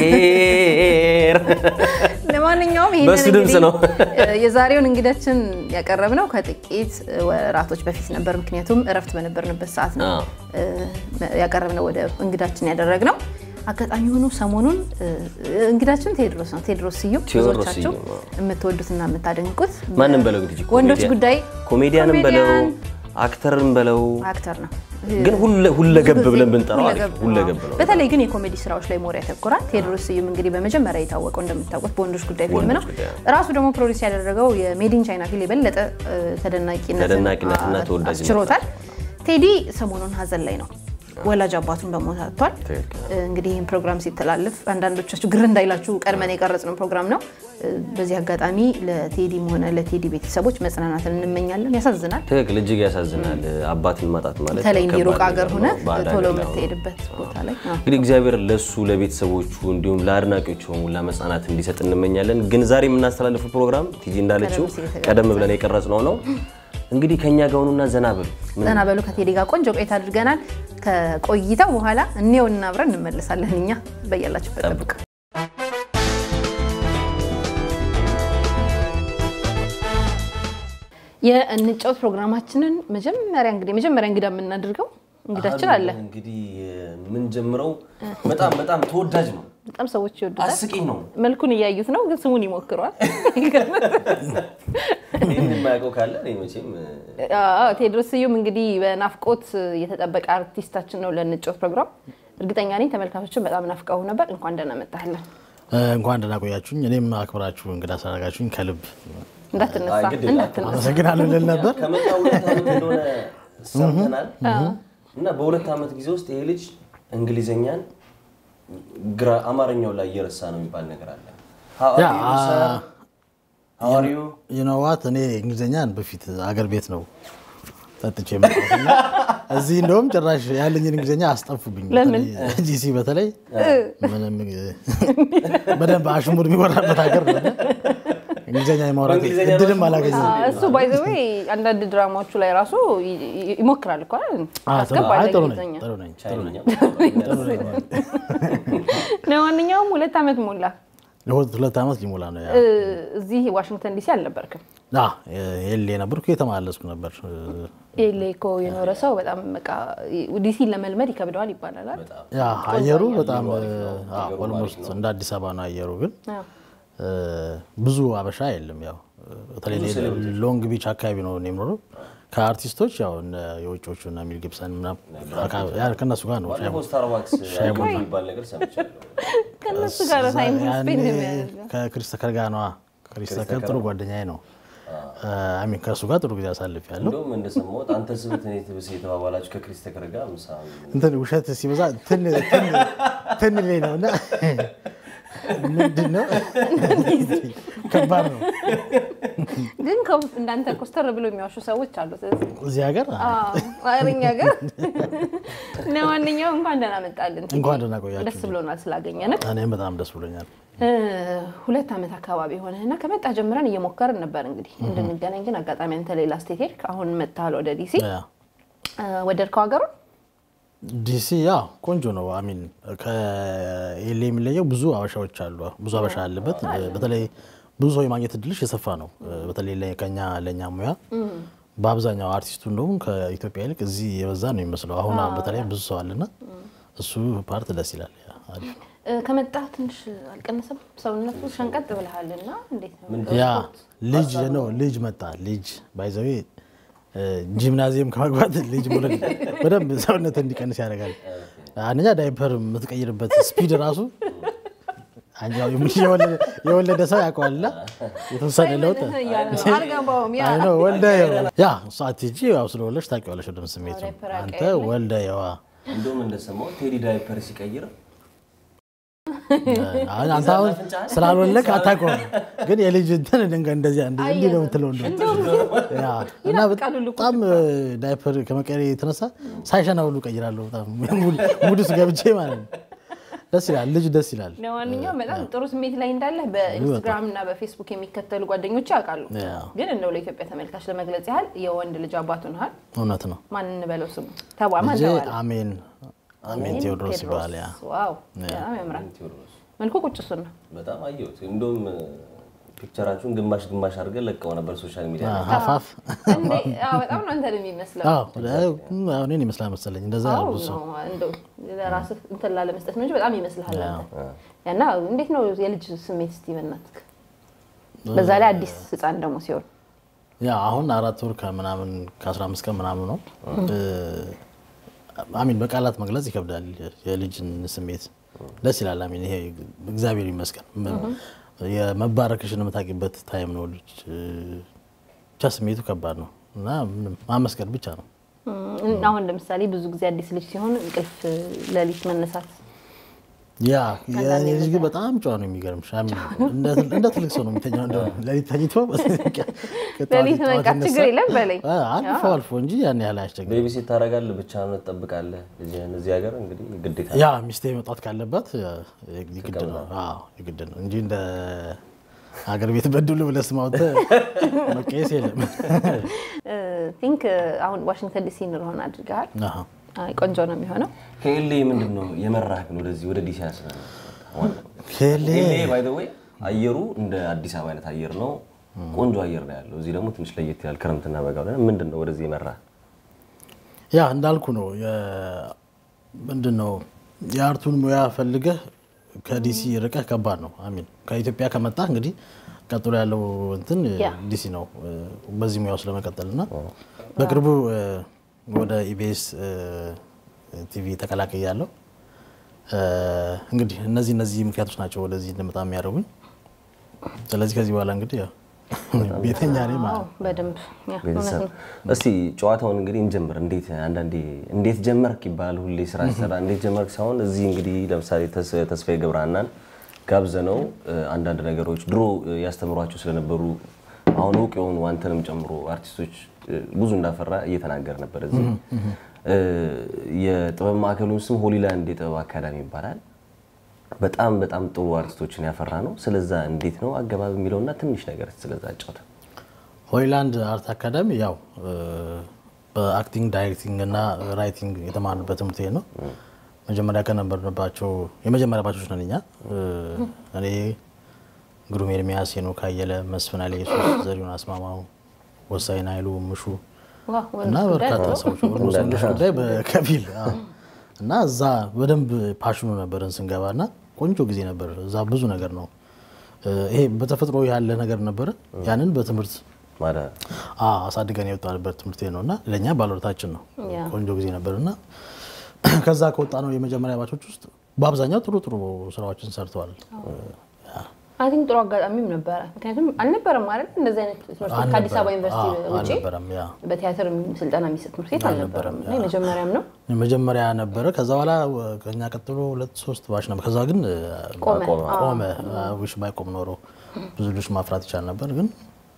ኤር ለማንኛውም ይሄንን በሱ ድምፅ ነው የዛሬውን እንግዳችን ያቀረብነው ከጥቂት ወራቶች በፊት ነበር። ምክንያቱም እረፍት በነበርንበት ሰዓት ነው ያቀረብነው ወደ እንግዳችን ያደረግነው። አጋጣሚ ሆኖ ሰሞኑን እንግዳችን ቴድሮስ ነው። ቴድሮስ ስዩም ብዙዎቻችሁ የምትወዱትና የምታደንቁት ማንም በለው እንግዲህ ወንዶች ጉዳይ ኮሜዲያንም በለው አክተርም በለው አክተር ነው ግን ሁለገብ ብለን ብንጠራው ሁለገብ ነው። በተለይ ግን የኮሜዲ ስራዎች ላይ ሞር ያተኩራል። ቴዎድሮስ ስዩም እንግዲህ በመጀመሪያ የታወቀው እንደምታውቁት በወንዶች ጉዳይ ፊልም ነው። ራሱ ደግሞ ፕሮዲስ ያደረገው የሜዲን ቻይና ፊልም የበለጠ ተደናቂነትና ተወዳጅ ችሮታል። ቴዲ ሰሞኑን ሀዘን ላይ ነው። ወላጅ አባቱን በሞት አጥቷል። እንግዲህ ይህን ፕሮግራም ሲተላለፍ አንዳንዶቻችሁ ግር እንዳይላችሁ ቀድመን የቀረጽነው ፕሮግራም ነው። በዚህ አጋጣሚ ለቴዲም ሆነ ለቴዲ ቤተሰቦች መጽናናትን እንመኛለን። ያሳዝናል፣ ትክክል፣ እጅግ ያሳዝናል። አባትን ማጣት ማለት በተለይ እንዲህ ሩቅ ሀገር ሆነ ቶሎ የምትሄድበት ቦታ ላይ እንግዲህ እግዚአብሔር ለሱ ለቤተሰቦቹ እንዲሁም ለአድናቂዎቹ ሁላ መጽናናት እንዲሰጥ እንመኛለን። ግን ዛሬ የምናስተላልፈው ፕሮግራም ቲጂ እንዳለችው ቀደም ብለን የቀረጽነው ነው። እንግዲህ ከኛ ጋር ሆኑና ዘና በሉ ዘና በሉ። ከቴዲ ጋር ቆንጆ ቆይታ አድርገናል። ከቆይታው በኋላ እኔውና አብረን እንመለሳለን። እኛ በያላችሁበት ጠብቁ። የእንጫወት ፕሮግራማችንን መጀመሪያ እንግዲህ መጀመሪያ እንግዳ የምናደርገው እንግዳችን አለ። እንግዲህ የምንጀምረው በጣም በጣም ተወዳጅ ነው፣ በጣም ሰዎች ይወዱታል። አስቂኝ ነው። መልኩን እያዩት ነው፣ ግን ስሙን ይሞክረዋል። ይህን የማያውቀው ካለ እኔ መቼም አዎ፣ ቴዎድሮስ ስዩም እንግዲህ በናፍቆት የተጠበቀ አርቲስታችን ነው ለንጮት ፕሮግራም። እርግጠኛ ነኝ ተመልካቾችን በጣም ናፍቀው ነበር። እንኳን ደህና መጣህልን። እንኳን ደህና ቆያችሁኝ። እኔም አክብራችሁ እንግዳ ስላደረጋችሁኝ ከልብ እንዳትነሳ አይ፣ ግድ የለም። እንዳትነሳ። አመሰግናለሁ ልል ነበር። ከመጣ ሁለት ዓመት እንደሆነ ሰምተናል እና በሁለት ዓመት ጊዜ ውስጥ ይሄ ልጅ እንግሊዘኛን ግራ አማርኛው ላይ እየረሳ ነው የሚባል ነገር አለ። ያ ሐዋሪዩ ይነዋት እኔ እንግሊዝኛን በፊት አገር ቤት ነው ጠጥቼ የመጣሁት እና እዚህ እንደውም ጭራሽ ያለኝን እንግሊዝኛ አስጠፉብኝ። ለምን? በተለይ ጂሲ በተለይ ምንም በደንብ አሽሙር የሚወራበት ሀገር ነው እና እንግሊዝኛ የማውራት በእንግሊዝኛ እድልም ነው አላገኘም። እሱ ባይ ዘ ዌይ አንዳንድ ድራማዎቹ ላይ ራሱ ይ- ይ- ይሞክራል እኮ አይደል? አዎ፣ ጥሩ- አስገባለሁ አይ፣ ጥሩ ነኝ እንግሊዝኛ። ጥሩ ነኝ ጥሩ ነኝ። ቻይንኛ ለማንኛውም ሁለት ዓመት ሞላ። ለሁለት ሁለት ዓመት ሊሞላ ነው። ያ እ፣ እዚህ ዋሽንግተን ዲሲ አልነበርክም። አ፣ ኤሌ ነበርኩ የተመላለስኩ ነበር። ኤሌ እኮ የኖረ ሰው በጣም በቃ ዲሲ ለመልመድ ይከብደዋል ይባላል አይደል? ያ አየሩ በጣም ኦልሞስት እንደ አዲስ አበባ ነው አየሩ ግን አዎ። እ፣ ብዙ አበሻ የለም። ያው በተለይ ሎንግ ቢች አካባቢ ነው እኔ የምኖረው። ከአርቲስቶች ያው እነ የውጮቹ እና ሚል ጊብሰን ምናምን አካ- ያ ከእነሱ ጋር ነው ሻይ ባለፈው ስታርባክስ የሚባል ነገር ሰምቻለሁ። ከእነሱ ጋር ታይም ያኔ ስፔንድ የሚያደርገው ከክሪስ ተከር ጋር ነዋ። ክሪስ ተከር ጥሩ ጓደኛዬ ነው። አሚን ከእሱ ጋር ጥሩ ጊዜ አሳልፍ ያለው እንደውም እንደሰማሁት አንተ ስብት እኔ ትብስ የተባባላችሁ ከክሪስ ተከር ጋር ምሳ እንትን ውሸት ሲበዛ ትን ትን ትን ላይ ነው እና ምንድን ነው ከባድ ነው ግን ከ- እንዳንተ ኮስተር ብሎ የሚዋሹ ሰዎች አሉ። ስለዚህ እዚህ ሀገር አረኛ ጋር ለማንኛውም እንኳን ደህና መጣልን። እንኳን ደህና ቆያችሁ። ደስ ብሎናል ስላገኘንህ። እኔም በጣም ደስ ብሎኛል። እ፣ ሁለት ዓመት አካባቢ ሆነ እና ከመጣ ጀምረን እየሞከርን ነበር እንግዲህ እንድንገናኝ፣ ግን አጋጣሚ አንተ ሌላ ስቴት ሄድክ። አሁን መጥተሃል ወደ ዲሲ። ያ እ፣ ወደድከው ሀገሩን? ዲሲ ያ ቆንጆ ነው። አሚን ከኤሌ የሚለየው ብዙ አበሻዎች አሉ። ብዙ አበሻ አለበት። በተለይ ብዙ ሰው የማግኘት እድልሽ የሰፋ ነው። በተለይ ለ- ከኛ ለእኛ ሙያ በአብዛኛው አርቲስቱ እንደውም ከኢትዮጵያ ይልቅ እዚህ የበዛ ነው የሚመስለው። አሁን በተለይ ብዙ ሰው አለና እሱ ፓርት ደስ ይላል። ያ አሪፍ ነው። እ፣ ከመጣ ትንሽ አልቀነሰም ሰውነቱ? ሸንቀጥ ብለሃል እና እንዴት ነው? ያ ልጅ ነው ልጅ መጣ ልጅ ባይዘዌ ጂምናዚየም ከመግባት ልጅ መውለድ በደንብ ሰውነት እንዲቀንስ ያደርጋል። አንደኛ ዳይፐር የምትቀይርበት ስፒድ ራሱ አንቺ ያው የወለደ- የወለደ ሰው ያውቀዋልና የተወሰነ ለውጥ አልገባውም። ያ አይ ነው ወልደ ያ እሷ አትሄጂ ያው ስለወለድሽ ታውቂዋለሽ ወደም ስሜቱ ዳይፐር አንተ አቀያየር ወልደ የዋ እንደውም እንደሰማሁት ቴዲ ዳይፐር ሲቀይር አንተ አሁን ስላልወለድክ አታውቀውም፣ ግን የልጅ እንትን ድንገ እንደዚያ እንዲህ እንዲህ ነው የምትለው እንደውም ያ እና ይናፍቃል ሁሉ እኮ በጣም ዳይፐር ከመቀየር የተነሳ ሳይሸና ሁሉ ቀይራለሁ። በጣም ሙድ ውስጥ ገብቼ ማለት ነው። ደስ ይላል፣ ልጅ ደስ ይላል። ለማንኛውም በጣም ጥሩ ስሜት ላይ እንዳለህ በኢንስታግራም እና በፌስቡክ የሚከተሉ ጓደኞች ያውቃሉ። ያ ግን እንደው ለኢትዮጵያ ተመልካች ለመግለጽ ያህል የወንድ ልጅ አባቱ ነሃል። እውነት ነው። ማን እንበለው ስሙ? ተባ ማን ልጄ ተባለ? አሜን አሜን ቴዎድሮስ ይባላል። ያ ዋው በጣም ያምራል። ቴዎድሮስ መልኩ ቁጭ እሱን ነው። በጣም አየሁት። እንደውም ፒክቸራችሁን ግማሽ ግማሽ አድርገን ለቀው ነበር ሶሻል ሚዲያ ላይ። ሀፋፍ እንዴ! አዎ፣ በጣም ነው አንተን የሚመስለው። እኔን ይመስላል መሰለኝ እንደዛ አዎ ያሉ ሰው ነው እንደው ለራስህ እንትን ላለመስጠት ነው እንጂ በጣም ይመስልሃል አንተ። እና እንዴት ነው የልጅ ስሜት እስቲ በእናትህ? በዛ ላይ አዲስ ህፃን ደግሞ ሲሆን ያ አሁን አራት ወር ከምናምን ከአስራ አምስት ቀን ምናምን ነው። አሚን በቃላት መግለጽ ይከብዳል የልጅን ስሜት። ደስ ይላል። አሚን ይሄ እግዚአብሔር ይመስገን የመባረክሽን የምታውቂበት ታይም ነው። ልጅ ብቻ ስሜቱ ከባድ ነው እና ምንም ማመስገን ብቻ ነው። እም፣ አሁን ለምሳሌ ብዙ ጊዜ አዲስ ልጅ ሲሆን እንቅልፍ ሌሊት መነሳት ያ የእኔ ልጅ ግን በጣም ጨዋ ነው። የሚገርምሽ አሚን እንደ እንደ ትልቅ ሰው ነው የሚተኛው። እንደው ሌሊት ተኝቶ ከጠዋት- ሌሊት ጠዋት መንቃት ይነሳል። ችግር የለም በላይ አ- አልፎ አልፎ እንጂ ያን ያህል አያስቸግርም። ቤቢ ሴት ታደርጋለህ፣ ብቻህን ትጠብቃለህ። ልጅህን እዚህ ሀገር እንግዲህ ግዴታ ያ ሚስቴ መውጣት ካለባት የግድ ነው። አዎ የግድ ነው እንጂ እንደ ሀገር ቤት በድሉ ብለህ ስም አውጥተህ መቀየስ የለም። ቲንክ አሁን ዋሽንግተን ዲሲ እንሆን አድርገሃል። አሃ። አይ፣ ቆንጆ ነው የሚሆነው። ከኤሌ ምንድን ነው የመራህ ግን ወደዚህ ወደ ዲሲ ያስነ ኬሌ ኤሌ ባይ ዘ ዌይ አየሩ እንደ አዲስ አበባ አይነት አየር ነው። ቆንጆ አየር ነው ያለው። እዚህ ደግሞ ትንሽ ለየት ይላል። ክረምትና በጋ ብለን ምንድን ነው ወደዚህ የመራህ? ያ እንዳልኩ ነው። ምንድን ነው የአርቱን ሙያ ፈልገህ ከዲሲ ርቀህ ከባድ ነው። አሚን ከኢትዮጵያ ከመጣ እንግዲህ ቀጥሎ ያለው እንትን ያ። ዲሲ ነው በዚህ ሙያ ውስጥ ለመቀጠል እና በቅርቡ እ፣ ወደ ኢቢኤስ ቲቪ ተቀላቅያለሁ። እ፣ እንግዲህ እነዚህ እነዚህ ምክንያቶች ናቸው ወደዚህ እንደመጣ የሚያደርጉኝ። ስለዚህ ከዚህ በኋላ እንግዲህ ያው ቤተኛ ነኝ ማለት ነው። በደንብ ያ፣ እውነት ቤተሰብ ነው። እስቲ ጨዋታውን እንግዲህ እንጀምር። እንዴት አንዳንዴ እንዴት ጀመርክ ይባላል ሁሌ ስራ ሲሰራ እንዴት ጀመርክ ሳይሆን እዚህ እንግዲህ ለምሳሌ ተስ- ተስፋዬ ገብረሃናን ጋብዘነው እ፣ አንዳንድ ነገሮች ድሮ እ፣ ያስተምሯቸው ስለነበሩ አሁን እውቅ የሆኑ አንተንም ጨምሮ አርቲስቶች እ፣ ብዙ እንዳፈራ እየተናገረ ነበር። እዚህ እ፣ የጥበብ ማዕከሉን ስም ሆሊላንድ የጥበብ አካዳሚ ይባላል። በጣም በጣም ጥሩ አርቲስቶችን ያፈራ ነው። ስለዛ እንዴት ነው አገባብ የሚለውና ትንሽ ነገር ስለዛ ጫውታ ሆይላንድ አርት አካዳሚ ያው እ፣ በአክቲንግ ዳይሬክቲንግ እና ራይቲንግ የተማርንበት ትምህርት ቤት ነው። መጀመሪያ ከነበርንባቸው የመጀመሪያ ባቾች ነን እኛ። እ፣ እኔ ግሩም ኤርሚያስ፣ ሄኖክ አየለ፣ መስፍን ኃይለ ኢየሱስ፣ ዘሪሁን አስማማው፣ ወሳኝ ኃይሉ፣ ምሹ ዋው፣ እና ወንዶች ጉዳይ በርካታ ሰዎች ኦልሞስት ወንዶች ጉዳይ በከፊል አዎ። እና እዛ በደንብ ፓሽኑ ነበርን ስንገባ እና ቆንጆ ጊዜ ነበር። እዛ ብዙ ነገር ነው እ፣ ይሄ በተፈጥሮ ያለ ነገር ነበረ። ያንን በትምህርት ማለት አዎ አሳድገን የወጣንበት ትምህርት ቤት ነው እና ለእኛ ባለውለታችን ነው። ያ። ቆንጆ ጊዜ ነበር እና ከዛ ከወጣ ነው የመጀመሪያ ባቾች ውስጥ በአብዛኛው ጥሩ ጥሩ ስራዎችን ሰርተዋል። አይ ቲንክ ጥሩ አጋጣሚም ነበረ። ምክንያቱም አልነበረም ማለት እንደዚህ አይነት ትምህርት ቤት ከአዲስ አበባ ዩኒቨርሲቲ አዎ፣ ውጭ አልነበረም። ያ በቲያትር ስልጠና የሚሰጥ ትምህርት ቤት አልነበረም እና የመጀመሪያም ነው። መጀመሪያ ነበረ። ከዛ በኋላ ከኛ ቀጥሎ ሁለት ሶስት ባች ነበር። ከዛ ግን እ፣ ቆመ። ቆመ። ውሽ ባይቆም ኖሮ ብዙ ልጆች ማፍራት ይቻል ነበር። ግን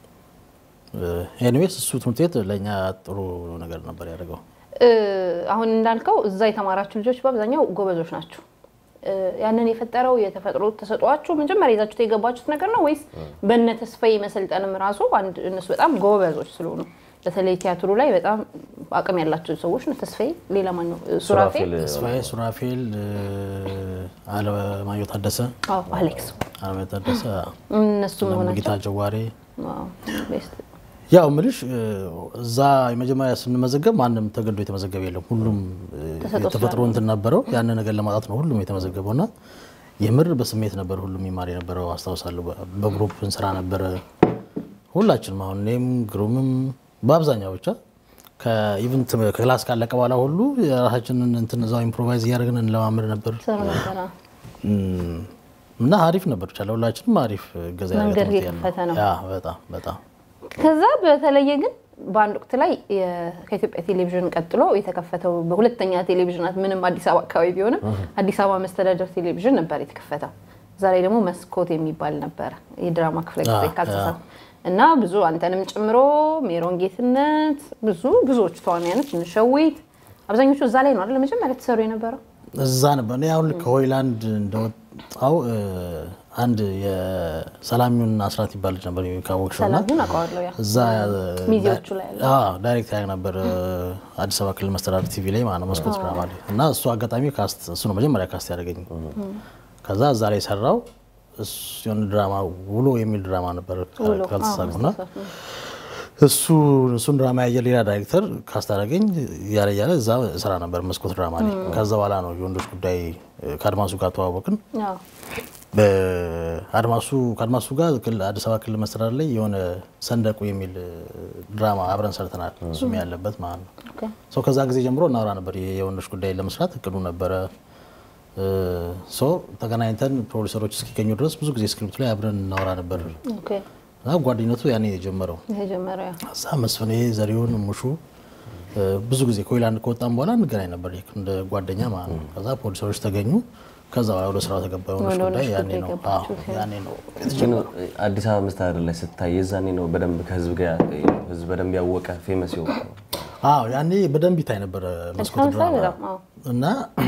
ኤኒዌይስ እሱ ትምህርት ቤት ለእኛ ጥሩ ነገር ነበር ያደርገው። እ፣ አሁን እንዳልከው እዛ የተማራችሁ ልጆች በአብዛኛው ጎበዞች ናቸው። እ፣ ያንን የፈጠረው የተፈጥሮ ተሰጧችሁ መጀመሪያ ይዛችሁት የገባችሁት ነገር ነው ወይስ በነ ተስፋዬ መሰልጠንም ራሱ አንድ እነሱ በጣም ጎበዞች ስለሆኑ በተለይ ቲያትሩ ላይ በጣም አቅም ያላቸው ሰዎች ነው። ተስፋዬ ሌላ ማን ነው? እ፣ ሱራፌል ሱራፌል ተስፋዬ፣ ሱራፌል፣ እ፣ አለማየሁ ታደሰ፣ አዎ፣ አሌክስ አለማየሁ ታደሰ፣ እነሱ መሆናቸው ሙሉጌታ ጀዋሬ ዋው፣ ቤስት ያው ምልሽ እ፣ እዛ የመጀመሪያ ስንመዘገብ ማንም ተገዶ የተመዘገበ የለም። ሁሉም እ፣ የተፈጥሮ እንትን ነበረው። ያንን ነገር ለማጣት ነው ሁሉም የተመዘገበው እና የምር በስሜት ነበር ሁሉም ይማር የነበረው አስታውሳለሁ። በ- በግሩፕ እንስራ ነበረ ሁላችንም። አሁን እኔም ግሩምም በአብዛኛው ብቻ ከኢቭን ክላስ ካለቀ በኋላ ሁሉ የራሳችንን እንትን እዛው ኢምፕሮቫይዝ እያደረግን እንለማመድ ነበር ሰሩ ነበረ። እም፣ እና አሪፍ ነበር ብቻ ለሁላችንም አሪፍ እገዛ ያደረገ መንገድ ትምህርት ቤት የከፈተ ነው። ያ በጣም በጣም ከዛ በተለየ ግን በአንድ ወቅት ላይ የ- ከኢትዮጵያ ቴሌቪዥን ቀጥሎ የተከፈተው በሁለተኛ ቴሌቪዥናት ምንም አዲስ አበባ አካባቢ ቢሆንም አዲስ አበባ መስተዳደር ቴሌቪዥን ነበር የተከፈተው። ዛሬ ደግሞ መስኮት የሚባል ነበረ የድራማ ክፍለ ጊዜ አ- ካልተሳ አ- እና ብዙ አንተንም ጨምሮ ሜሮን ጌትነት ብዙ ብዙዎቹ ተዋናያኖች እንሸዊት አብዛኞቹ እዛ ላይ ነው አይደል መጀመሪያ ተሰሩ የነበረው። እዛ ነበር። እኔ አሁን ከሆይላንድ እንደወጣው እ፣ አንድ የሰላሚውን አስራት ይባል ልጅ ነበር ካወቅሽው እና ሰላሙን አውቀዋለሁ ያ እዛ ሚዜዎቹ ላይ ያለ አዎ፣ ዳይሬክት ያደርግ ነበር እ፣ አዲስ አበባ ክልል መስተዳድር ቲቪ ላይ ማለት ነው መስኮት ድራማ ላይ እና እሱ አጋጣሚ ካስት እሱ ነው መጀመሪያ ካስት ያደረገኝ። ከዛ እዛ ላይ ሰራው እሱ የሆነ ድራማ ውሎ የሚል ድራማ ነበር ውሎ፣ ካልተሳሳትኩ እና አዎ፣ እሱ እሱን ድራማ ያየ ሌላ ዳይሬክተር ካስታረገኝ እያለ እያለ እዛ ስራ ነበር መስኮት ድራማ ላይ። ከዛ በኋላ ነው የወንዶች ጉዳይ እ፣ ከአድማሱ ጋር ተዋወቅን። አዎ። በአድማሱ ከአድማሱ ጋር ክል- አዲስ አበባ ክልል መስተዳድር ላይ የሆነ ሰንደቁ የሚል እ፣ ድራማ አብረን ሰርተናል። እሱም ያለበት ማለት ነው። ኦኬ። ሰው ከዛ ጊዜ ጀምሮ እናወራ ነበር። የ- የወንዶች ጉዳይ ለመስራት እቅዱ ነበረ። ሶ ተገናኝተን ፕሮዲሰሮች እስኪገኙ ድረስ ብዙ ጊዜ ስክሪፕቱ ላይ አብረን እናወራ ነበር ኦኬ። እና ጓደኝነቱ ያኔ የጀመረው የጀመረው ያ እዛ መስፍኔ ዘሪሁን ሙሹ እ፣ ብዙ ጊዜ ከሆይላንድ ከወጣም በኋላ እንገናኝ ነበር ልክ እንደ ጓደኛ ማለት ነው። ከዛ ፖሊሰሮች ተገኙ። ከዛ በኋላ ወደ ስራው ተገባ። የሆነች ወደ ጉዳይ ሆነች ያኔ ጉዳይ ነው ገባችሁ። አዎ፣ ያኔ ነው ግን አዲስ አበባ መስተዳደር ላይ ስታይ የዛኔ ነው በደንብ ከህዝብ ጋር ህዝብ በደንብ ያወቀ ፌመስ ይሆ አዎ ያኔ በደንብ ይታይ ነበረ መስኮት ተመሳሳይ ድራማ በጣም አዎ። እና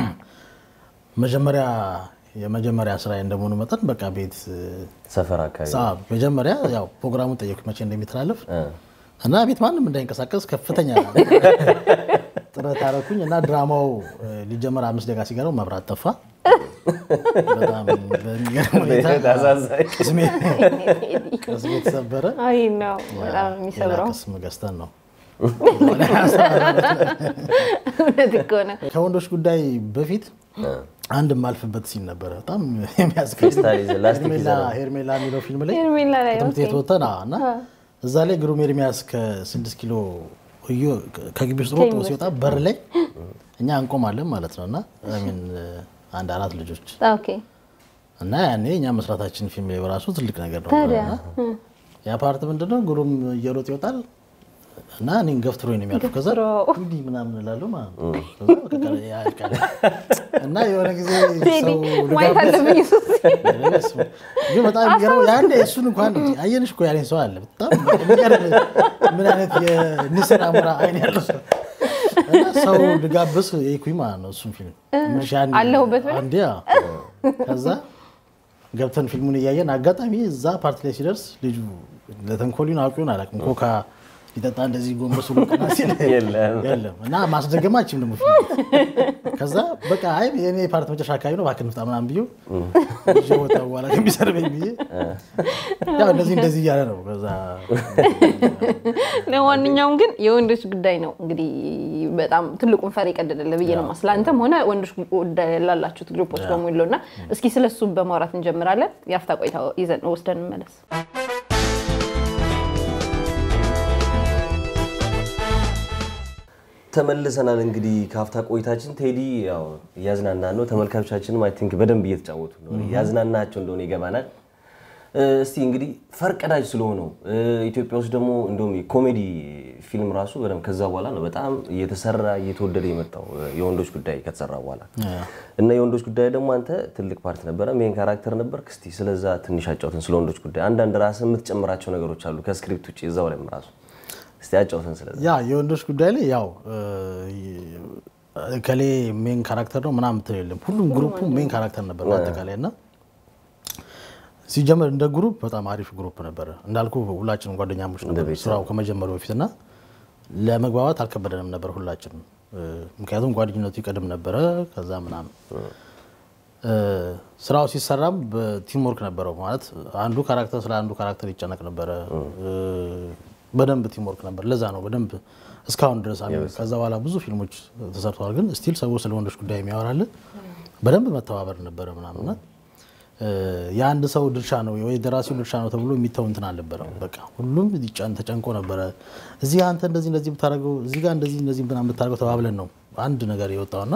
መጀመሪያ የመጀመሪያ ስራ እንደመሆኑ መጠን በቃ ቤት ሰፈር አካባቢ ሳ መጀመሪያ ያው ፕሮግራሙን ጠየቅ መቼ እንደሚተላለፍ እና ቤት ማንም እንዳይንቀሳቀስ ከፍተኛ ጥረት አደረኩኝ እና ድራማው እ፣ ሊጀመር አምስት ደቂቃ ሲቀረው መብራት ጠፋ። በጣም በሚገርም ሁኔታ አሳዛኝ። ቅስሜ ቅስሜ ተሰበረ። አይ ነው በጣም ነው የሚሰብረው። ሌላ ቅስም ገዝተን ነው እውነት እኮ ነው። ከወንዶች ጉዳይ በፊት አንድ የማልፍበት ሲን ነበረ። በጣም የሚያስገርም ፌስታል ይዘህ ላስቲክ ሄርሜላ ይዘህ ነው። ሄርሜላ የሚለው ፊልም ላይ ሄርሜላ ላይ ከትምህርት ቤት ኦኬ። ወጥተን አዎ፣ እና እዛ ላይ ግሩም ኤርሚያስ ከስድስት ኪሎ እዮ ከግቢ ውስጥ ሮጦ ሲወጣ በር ላይ እኛ እንቆማለን ማለት ነው እና ሚን አንድ አራት ልጆች ኦኬ እና ያኔ እኛ መስራታችን ፊልም ላይ በራሱ ትልቅ ነገር ነው። ታዲያ እና ያ ፓርት ምንድነው ግሩም እየሮጥ ይወጣል እና እኔን ገፍትሮኝ ነው የሚያልፉ። ከዛ ገፍትሮ። እንዲህ ምናምን እላለሁ ማለት ነው። ከዛ በቃ ያልቃል። እና የሆነ ጊዜ ቴዲ ሰው ማየት ልጋብዝ አለብኝ እሱ ግን በጣም የሚገርመው ያኔ እሱን እንኳን አየንሽ እኮ ያለኝ ሰው አለ። በጣም የሚገርም ምን አይነት የንስር አሞራ አይን ያለው ሰው እና ሰው ልጋብዝ የኩኝ ማለት ነው። እሱን ፊልም ምንሽ ያኔ አለሁበት ብለህ? አንዴ አዎ። ከዛ ገብተን ፊልሙን እያየን አጋጣሚ እዛ ፓርቲ ላይ ሲደርስ ልጁ ለተንኮሊን አውቂውን አላውቅም ኮካ ሊጠጣ እንደዚህ ጎንበስ ብሎ ቀና ሲል የለም። የለም እና ማስደገማችም ደግሞ ፊልም ከዛ በቃ አይ የኔ ፓርት መጨረሻ አካባቢ ነው እባክህ ንፍጣ ምናምን ብዬው ይዤ ወጣሁ በኋላ ከሚሰርበኝ ብዬ ያው እንደዚህ እንደዚህ እያለ ነው ከዛ ለማንኛውም ግን የወንዶች ጉዳይ ነው እንግዲህ በጣም ትልቁን ፈር የቀደደለ ብዬ ነው ማስላ አንተም ሆነ ወንዶች ጉዳይ ላላችሁት ግሩፖች በሙሉ እና እስኪ ስለሱ በማውራት እንጀምራለን። የአፍታ ቆይታ ይዘን ወስደን እንመለስ። ተመልሰናል እንግዲህ ከሀፍታ ቆይታችን ቴዲ ያው እያዝናና ነው። ተመልካቾቻችንም አይ ቲንክ በደንብ እየተጫወቱ ነው። እያዝናናቸው እንደሆነ ይገባናል። እ፣ እስቲ እንግዲህ ፈርቀዳጅ ስለሆነው እ፣ ኢትዮጵያ ውስጥ ደግሞ እንደውም የኮሜዲ ፊልም ራሱ በደንብ ከዛ በኋላ ነው በጣም እየተሰራ እየተወደደ የመጣው እ፣ የወንዶች ጉዳይ ከተሰራ በኋላ እና የወንዶች ጉዳይ ደግሞ አንተ ትልቅ ፓርት ነበረ፣ ሜን ካራክተር ነበርክ። እስቲ ስለዛ ትንሽ አጫውተን፣ ስለ ወንዶች ጉዳይ አንዳንድ ራስህ የምትጨምራቸው ነገሮች አሉ ከስክሪፕት ውጭ እዛው ላይም ራሱ እስቲ አጫውተን ስለዛ። ያ የወንዶች ጉዳይ ላይ ያው ከሌ ሜን ካራክተር ነው ምናምን ምትል የለም። ሁሉም ግሩፑ ሜን ካራክተር ነበር በአጠቃላይ እና ሲጀመር እንደ ግሩፕ በጣም አሪፍ ግሩፕ ነበረ። እንዳልኩ ሁላችንም ጓደኛሞች ነበር ስራው ከመጀመሩ በፊት እና ለመግባባት አልከበደንም ነበር ሁላችንም። እ፣ ምክንያቱም ጓደኝነቱ ይቀድም ነበረ ከዛ ምናምን እ፣ ስራው ሲሰራም በቲም ወርክ ነበረው ማለት አንዱ ካራክተር ስለ አንዱ ካራክተር ይጨነቅ ነበረ። እ፣ በደንብ ቲም ወርክ ነበር። ለዛ ነው በደንብ እስካሁን ድረስ አሚ- ከዛ በኋላ ብዙ ፊልሞች ተሰርተዋል። ግን ስቲል ሰው ስለ ወንዶች ጉዳይ የሚያወራልን በደንብ መተባበር ነበረ ምናምና የአንድ ሰው ድርሻ ነው ወይ ደራሲው ድርሻ ነው ተብሎ የሚተው እንትን አልነበረም። በቃ ሁሉም ይጫን ተጨንቆ ነበረ። እዚህ አንተ እንደዚህ እንደዚህ ብታደርገው እዚህ ጋር እንደዚህ እንደዚህ ምናምን ብታደርገው ተባብለን ነው አንድ ነገር የወጣውና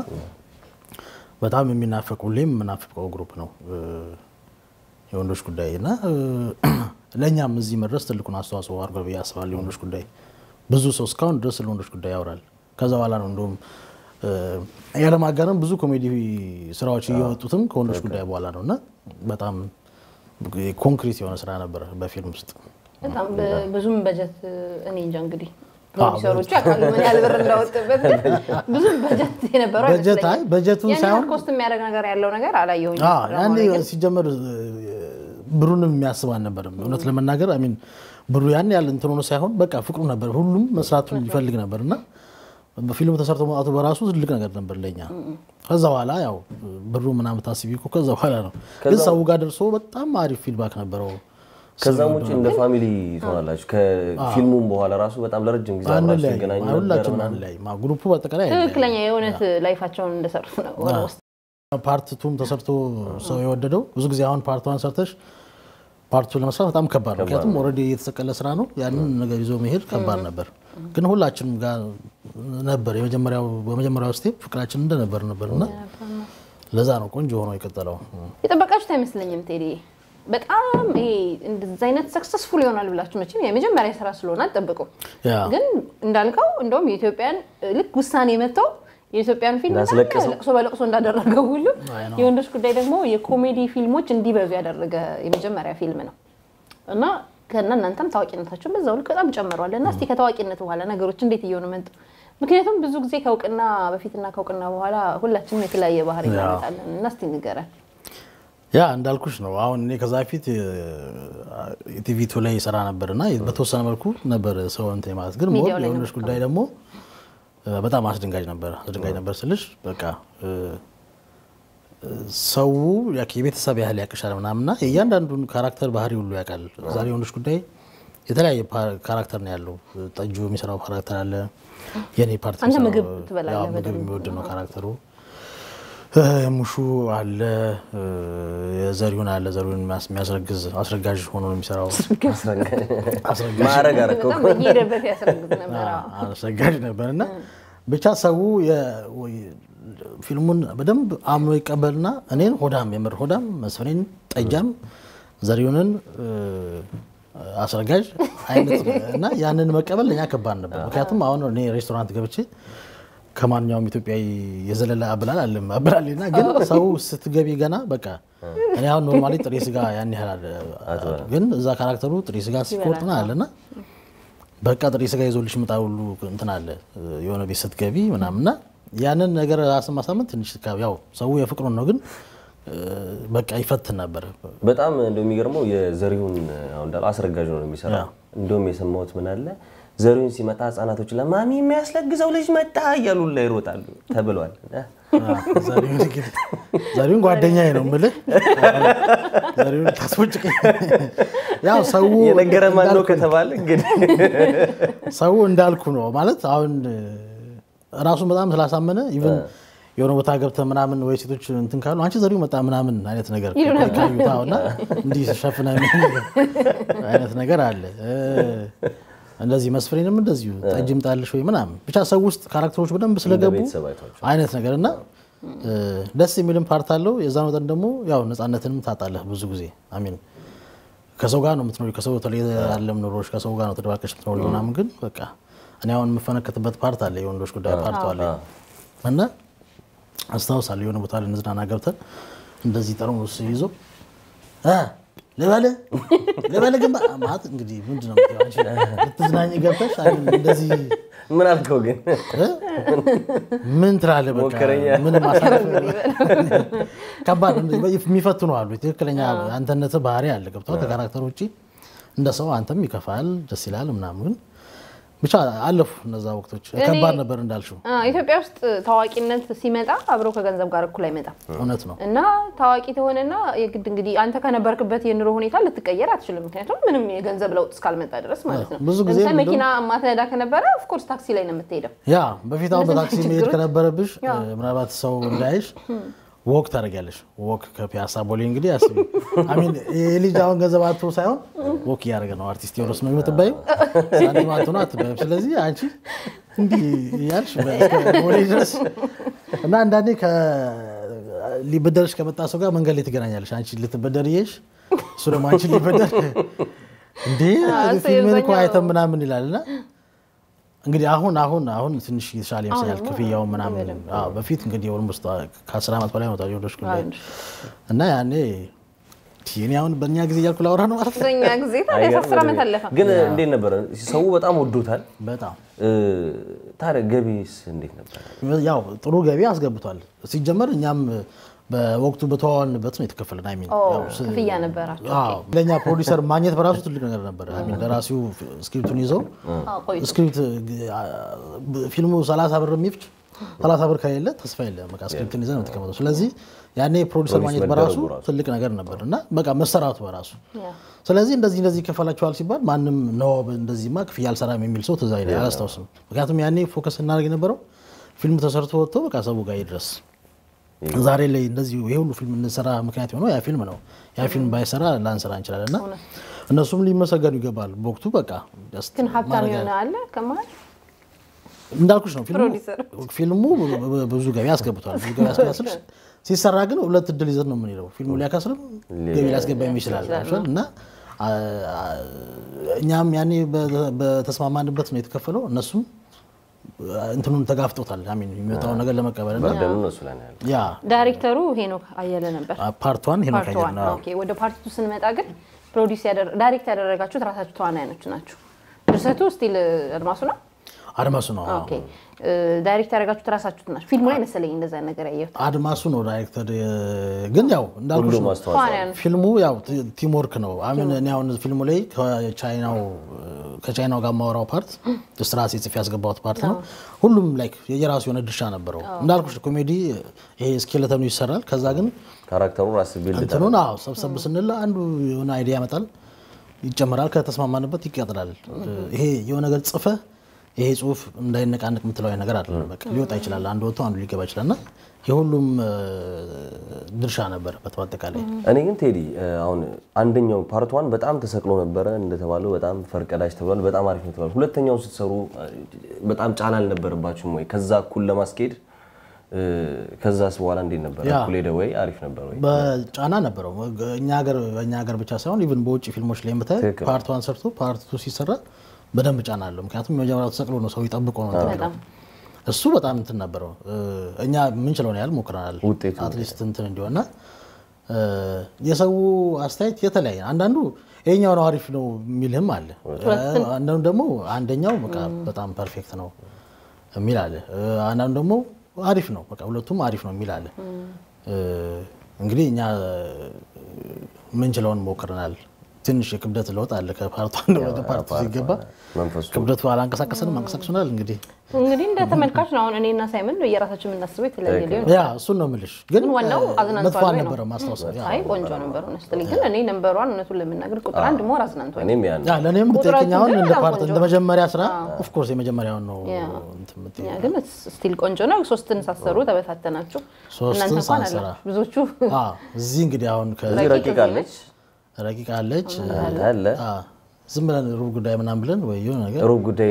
በጣም የሚናፈቅ ሁሌም የምናፍቀው ግሩፕ ነው እ፣ የወንዶች ጉዳይ እና እ፣ ለእኛም እዚህ መድረስ ትልቁን አስተዋጽኦ አድርጓል ብዬ አስባለሁ። የወንዶች ጉዳይ ብዙ ሰው እስካሁን ድረስ ስለ ወንዶች ጉዳይ ያወራል። ከዛ በኋላ ነው እንደውም እ፣ ያለማጋነን ብዙ ኮሜዲ ስራዎች እየወጡትም ከወንዶች ጉዳይ በኋላ ነው እና በጣም ኮንክሪት የሆነ ስራ ነበረ በፊልም ውስጥ። በጣም በ- ብዙም በጀት እኔ እንጃ እንግዲህ ፕሮዲሰሮቹ ያውቃሉ ምን ያህል ብር እንዳወጡበት ግን ብዙም በጀት የነበረው በጀት አይ አይመስለኝም። በጀቱን ያን ሳይሆን ያህል ኮስት የሚያደርግ ነገር ያለው ነገር አላየሁኝ። አዎ፣ ያኔ ሲጀመር ብሩንም የሚያስብ አልነበርም። እውነት ለመናገር አሚን ብሩ ያን ያህል እንትን ሆኖ ሳይሆን በቃ ፍቅሩ ነበር። ሁሉም መስራቱን ይፈልግ ነበር እና በፊልሙ ተሰርቶ መውጣቱ በራሱ ትልቅ ነገር ነበር ለኛ። ከዛ በኋላ ያው ብሩ ምናምን ታስቢ እኮ ከዛ በኋላ ነው። ግን ሰው ጋር ደርሶ በጣም አሪፍ ፊድባክ ነበረው። ከዛም ውጭ እንደ ፋሚሊ ትሆናላችሁ። ከፊልሙም በኋላ ራሱ በጣም ለረጅም ጊዜ አንድ አብራችሁ ላይ ይገናኙ ነበር ሁላችንም ምናምን። አንድ ላይ ማ- ግሩፑ በአጠቃላይ አንድ ላይ ትክክለኛ የእውነት ላይፋቸውን እንደሰሩት ነው ኦልሞስት ፓርት ቱም ተሰርቶ ሰው የወደደው ብዙ ጊዜ አሁን ፓርት ዋን ሰርተሽ ፓርት ቱ ለመስራት በጣም ከባድ ነው። ምክንያቱም ኦልሬዲ የተሰቀለ ስራ ነው። ያንን ነገር ይዞ መሄድ ከባድ ነበር። ግን ሁላችንም ጋር ነበር የመጀመሪያው በመጀመሪያው ስቴፕ ፍቅራችን እንደነበር ነበር እና ለዛ ነው ቆንጆ ሆኖ የቀጠለው። የጠበቃችሁት አይመስለኝም ቴዲ። በጣም ይሄ እንደዚህ አይነት ሰክሰስፉል ይሆናል ብላችሁ መቼም የመጀመሪያ ስራ ስለሆነ አትጠብቁ። ያ ግን እንዳልከው እንደውም የኢትዮጵያን ልክ ውሳኔ መጥተው የኢትዮጵያን ፊልም እንዳስለቀሰው። ለቅሶ በለቅሶ እንዳደረገው ሁሉ የወንዶች ጉዳይ ደግሞ የኮሜዲ ፊልሞች እንዲበዙ ያደረገ የመጀመሪያ ፊልም ነው እና ከና እናንተም ታዋቂነታችሁን በዛው ልክ በጣም ጨምሯል። እና እስቲ ከታዋቂነት በኋላ ነገሮች እንዴት እየሆኑ መጡ? ምክንያቱም ብዙ ጊዜ ከእውቅና በፊትና ከእውቅና በኋላ ሁላችንም የተለያየ ባህሪ ያ። እናመጣለን እና እስቲ ንገረን። ያ እንዳልኩሽ ነው። አሁን እኔ ከዛ በፊት ቲቪቱ ላይ ይሰራ ነበር እና በተወሰነ መልኩ ነበር ሰው እንትን ማለት ግን ሞር ሚዲያው ላይ የወንዶች ጉዳይ ደግሞ እ፣ በጣም አስደንጋጭ ነበር። አስደንጋጭ ነበር ስልሽ በቃ እ፣ ሰው ያክ- የቤተሰብ ያህል ያቅሻል ምናምና የእያንዳንዱን ካራክተር ባህሪ ሁሉ ያውቃል። ዛሬ የወንዶች ጉዳይ የተለያየ ፓ- ካራክተር ነው ያለው። ጠጁ የሚሰራው ካራክተር አለ። የኔ ፓርቲ አንተ የሚሰራው- ምግብ ትበላለህ ያው ምግብ በደንብ። የሚወድ ነው ካራክተሩ። እ፣ ሙሹ አለ፣ እ፣ ዘሪሁን አለ። ዘሪሁን የሚያስ- የሚያስረግዝ አስረጋዥ ሆኖ ነው የሚሰራው። አስረጋዥ ማዕረግ አደረከው በጣም በየሄደበት ያስረግዝ ነበር። አዎ። አስረጋጅ ነበር እና ብቻ ሰው የ- ወይ- ፊልሙን በደንብ አምኖ ይቀበልና እኔን ሆዳም የምር ሆዳም መስፍኔን ጠጃም ዘሪሁንን እ፣ አስረጋጅ አይነት እና ያንን መቀበል ለእኛ ከባድ ነበር። ምክንያቱም አሁን እኔ ሬስቶራንት ገብቼ ከማንኛውም ኢትዮጵያዊ የዘለለ አብላል አለም አብላልና ግን ሰው ስትገቢ ገና በቃ እኔ አሁን ኖርማሊ ጥሬ ስጋ ያን ያህል አለ ግን እዛ ካራክተሩ ጥሬ ስጋ ሲቆርጥና አለና በቃ ጥሬ ስጋ ይዞልሽ ምጣ ሁሉ እንትን አለ የሆነ ቤት ስትገቢ ምናምንና ያንን ነገር ራስን ማሳመን ትንሽ ካ- ያው ሰው የፍቅሩን ነው ግን እ፣ በቃ ይፈትን ነበር። በጣም እንደው የሚገርመው የዘሪሁን አሁን እንዳለው አስረጋጅ ነው የሚሰራው። እንደውም የሰማሁት ምን አለ ዘሪሁን ሲመጣ ህጻናቶች ለማሚ የሚያስለግዘው ልጅ መጣ እያሉ ላይ ይሮጣሉ ተብሏል። ዘሪሁን እንግዲህ ዘሪሁን ጓደኛዬ ነው የምልህ። ዘሪሁን ታስቦጭቀኝ ያው ሰው የነገረ ማን ነው እንዳልኩ ከተባለ እንግዲህ ሰው እንዳልኩ ነው ማለት አሁን ራሱን በጣም ስላሳመነ ኢቨን የሆነ ቦታ ገብተህ ምናምን ወይ ሴቶች እንትን ካሉ አንቺ ዘሪሁን መጣ ምናምን አይነት ነገር ካዩታ እና እንዲህ ሸፍነ አይነት ነገር አለ። እ፣ እንደዚህ መስፍሬንም እንደዚሁ ጠጅ ምጣልሽ ወይ ምናምን ብቻ ሰው ውስጥ ካራክተሮች በደንብ ስለገቡ ቤተሰብ አይቷቸው አይነት ነገር እና እ፣ ደስ የሚልም ፓርት አለው። የዛ መጠን ደግሞ ያው ነፃነትንም ታጣለህ ብዙ ጊዜ አሚን ከሰው ጋር ነው የምትኖሪ። ከሰው የተለየ ዓለም ኑሮች ከሰው ጋር ነው ተደባቀሽ የምትኖሪ ምናምን። ግን በቃ እኔ አሁን የምፈነከትበት ፓርት አለ፣ የወንዶች ጉዳይ ፓርት አለ እና አስታውሳለሁ የሆነ ቦታ ላይ እንዝናና ገብተን እንደዚህ ጠርሙስ ይዞ እ ልበልህ ልበልህ ግን ማለት እንግዲህ ምንድን ነው የምትይው አንቺ? ልትዝናኝ ገብተሽ አይ እንደዚህ ምን አልከው ግን እ? ምን ትላለህ? በቃ ሞከረኛ። ምንም ማሳለፍ ከባድ የሚፈትኑ አሉ። ትክክለኛ አንተነት ባህሪ አለ ገብተዋል። ከካራክተር ውጭ እንደ ሰው አንተም ይከፋል፣ ደስ ይላል ምናምን ብቻ አለፉ እነዛ ወቅቶች። ከባድ ነበር እንዳልሽው፣ አ፣ ኢትዮጵያ ውስጥ ታዋቂነት ሲመጣ አብሮ ከገንዘብ ጋር እኩል አይመጣም እውነት ነው። እና ታዋቂ ተሆነና የግድ እንግዲህ አንተ ከነበርክበት የኑሮ ሁኔታ ልትቀየር አትችልም። ምክንያቱም ምንም የገንዘብ ለውጥ እስካልመጣ ድረስ ማለት ነው። ብዙ ጊዜ ለምሳሌ ምንድን- መኪና ማትነዳ ከነበረ ኦፍኮርስ ታክሲ ላይ ነው የምትሄደው። ያ በፊት አሁን እንደዚህ በታክሲ አይነት መሄድ ችግሮች- ከነበረብሽ ያ። ምናልባት ሰው እንዳይሽ ወክ ታደርጊያለሽ። ወክ ከፒያሳ ቦሌ እንግዲህ አስቢ። አሚን የልጅ አሁን ገንዘብ አቶ ሳይሆን ወክ እያደረገ ነው። አርቲስት ቴዎድሮስ ነው የምትባየው፣ ሳንቲም አቶ ነው አትባይም። ስለዚህ አንቺ እንዲህ እያልሽ እስከ ቦሌ ድረስ እና አንዳንዴ ከ- ሊበደርሽ ከመጣ ሰው ጋር መንገድ ላይ ትገናኛለሽ። አንቺ ልትበደር እየሽ እሱ ደግሞ አንቺ ሊበደር እንዴ እሱ ፊልምን እኮ የዛኛው- አይተን ምናምን ይላል እና እንግዲህ አሁን አሁን አሁን ትንሽ የተሻለ ይመስላል ክፍያው ምናምን። አዎ፣ በፊት እንግዲህ ኦልሞስት ከአስር ዓመት በላይ ነው ታዲያ ወዶች ጉዳይ እና ያኔ እኔ አሁን በእኛ ጊዜ እያልኩ ላወራ ነው ማለት ነው። በኛ ጊዜ ታዲያ አስር ዓመት አለፈ። ግን እንዴት ነበረ? ሰው በጣም ወዶታል። በጣም እ፣ ታዲያ ገቢስ እንዴት ነበር? ያው ጥሩ ገቢ አስገብቷል። ሲጀመር እኛም በወቅቱ በተዋዋልንበት ነው የተከፈለን። አይሚን ኦ፣ ክፍያ ነበራቸው። ለእኛ ፕሮዲሰር ማግኘት በራሱ ትልቅ ነገር ነበር። አይሚን ደራሲው ስክሪፕቱን ይዘው አዎ፣ ቆይቶ ስክሪፕት ፊልሙ 30 ብር የሚፍጭ 30 ብር ከሌለ ተስፋ የለም። በቃ ስክሪፕትን ይዘህ ነው የምትቀመጠው። ስለዚህ ያኔ ፕሮዲሰር ማግኘት በራሱ መደረጉ ራሱ። ትልቅ ነገር ነበር እና በቃ መሰራቱ በራሱ ያ። ስለዚህ እንደዚህ እንደዚህ ይከፈላቸዋል ሲባል ማንም ነው እንደዚህማ ክፍያ አልሰራም የሚል ሰው ትዝ አይለኝ አላስታውስም። ምክንያቱም ያኔ ፎከስ እናደርግ የነበረው ፊልም ተሰርቶ ወጥቶ በቃ ሰው ጋር ይድረስ። ዛሬ ላይ እንደዚህ ይሄ ሁሉ ፊልም እንሰራ ምክንያት የሆነው ያ ፊልም ነው። ያ ፊልም ባይሰራ ላንሰራ እንችላለን እና እነሱም ሊመሰገኑ ይገባል። በወቅቱ በቃ just ግን ሀብታም ማድረግ የሆነ አለ ከመሀል እንዳልኩሽ ነው ፊልሙ ፕሮዲሰር። ፊልሙ ብዙ ገቢ አስገብቷል። ብዙ ገቢ አስገባ ስልሽ ሲሰራ ግን ሁለት እድል ይዘን ነው የምንሄደው። ፊልሙ ሊያከስርም ገቢ ሊያስገባ ይችላል አይደል? እና አ- አ- እኛም ያኔ በ- በተስማማንበት ነው የተከፈለው። እነሱም እንትኑን ተጋፍጦታል። አሚን የሚመጣውን ነገር ለመቀበል እና በርደኑ እነሱ ላይ ነው ያለው። ያ ዳይሬክተሩ ሄኖክ አየለ ነበር። ፓርቷን ሄኖክ ፓርት አየለ ዋን ነው። ኦኬ። ወደ ፓርት ቱ ስንመጣ ግን ፕሮዲስ ዳይሬክት ያደረጋችሁት ራሳችሁ ተዋናዮች ናችሁ። ድርሰቱ ስቲል አድማሱ ነው። አድማሱ ነው ኦኬ። ዳይሬክት ያደረጋችሁት ራሳችሁት ናችሁ። ፊልሙ ላይ መሰለኝ እንደዛ ነገር ያየሁት። አድማሱ ነው ዳይሬክተር። ግን ያው እንዳልኩሽ ሁሉም ነው አስተዋጽኦ ተዋናያን ፊልሙ ያው ቲምወርክ ነው። አሚን እኔ አሁን ፊልሙ ላይ ከቻይናው ከቻይናው ጋር የማወራው ፓርት ስራ ጽፌ ያስገባሁት ፓርት ነው። ሁሉም ላይክ የየራሱ የሆነ ድርሻ ነበረው። እንዳልኩሽ ኮሜዲ ይሄ ስኬለተኑ ይሰራል። ከዛ ግን ካራክተሩ ራስ ቢልድ እንትኑን አዎ ሰብሰብ ስንል አንዱ የሆነ አይዲያ ያመጣል። ይጨመራል። ከተስማማንበት ይቀጥላል። ይሄ የሆነ ነገር ጽፈህ ይሄ ጽሁፍ እንዳይነቃነቅ የምትለው አይነት ነገር አይደለም። በቃ ሊወጣ ይችላል። አንዱ ወጥቶ አንዱ ሊገባ ይችላል እና የሁሉም እ፣ ድርሻ ነበረበት በአጠቃላይ እኔ ግን ቴዲ እ፣ አሁን አንደኛው ፓርት ዋን በጣም ተሰቅሎ ነበረ እንደተባለው በጣም ፈርቀዳጅ ተብሏል። በጣም አሪፍ ነው ተብሏል። ሁለተኛው ስትሰሩ እ፣ በጣም ጫና አልነበረባችሁም ወይ? ከዛ እኩል ለማስኬድ እ፣ ከዛስ በኋላ እንዴት ነበር? ያ። እኩል ሄደ ወይ? አሪፍ ነበር ወይ? በጫና ነበረው። እኛ ሀገር በእኛ ሀገር ብቻ ሳይሆን ኢቭን በውጭ ፊልሞች ላይ የምታይ ትክክል። ፓርት ዋን ሰርቶ ፓርት ቱ ሲሰራ በደንብ ጫና አለው። ምክንያቱም የመጀመሪያው ተሰቅሎ ነው ሰው ይጠብቆ ነው እንትን የሚለው። እሱ በጣም እንትን ነበረው። እ፣ እኛ የምንችለውን ያህል ሞክረናል። ውጤቱ አትሊስት እንትን እንዲሆንና እ፣ የሰው አስተያየት የተለያየ አንዳንዱ ይሄኛው ነው አሪፍ ነው የሚልህም አለ። አንዳንዱ ደግሞ አንደኛው በቃ በጣም ፐርፌክት ነው የሚል አለ። እ፣ አንዳንዱ ደግሞ አሪፍ ነው በቃ ሁለቱም አሪፍ ነው የሚል አለ። እ፣ እንግዲህ እኛ ምንችለውን ሞክረናል። ትንሽ የክብደት ለውጥ አለ ከፓርት አንድ ወደ ፓርት ቱ ሲገባ መንፈሱ ክብደቱ አላንቀሳቀሰንም፣ አንቀሳቅሶናል እንግዲህ እንግዲህ እንደ ተመልካች ነው። አሁን እኔና ሳይመን የራሳችን የምናስበው የተለያየ ሊሆን ያ እሱን ነው የምልሽ። ግን ግን ዋናው እ፣ አዝናንቷል መጥፎ ወይ ነው? አልነበረም ማስታወሰው። ያ አይ ቆንጆ ነበር ሆነስትሊ ግን እኔ ነንበሯን እውነቱን ለመናገር ቁጥር አንድ ሞር አዝናንቷል። እኔም ያን ያ ለእኔም ቁጥራችን ብትጠይቀኝ አሁን ግን እንደ በጣም ፓርት ቆንጆ እንደ መጀመሪያ ስራ ኦፍኮርስ የመጀመሪያውን ነው ያ። እንትን የምትይው። ያ ግን ስቲል ቆንጆ ነው። ሶስትን ሳሰሩ ተበታተናችሁ። ሶስትን እናንተ እንኳን ሳንሰራ። አላችሁ ብዙዎቹ አ፣ እዚህ እንግዲህ አሁን እዚህ ረቂቅ ረቂቅ አለች ከረቂቅ አለች አንተ አለ አ፣ ዝም ብለን ሩብ ጉዳይ ምናምን ብለን ወይ የሆነ ነገር ሩብ ጉዳይ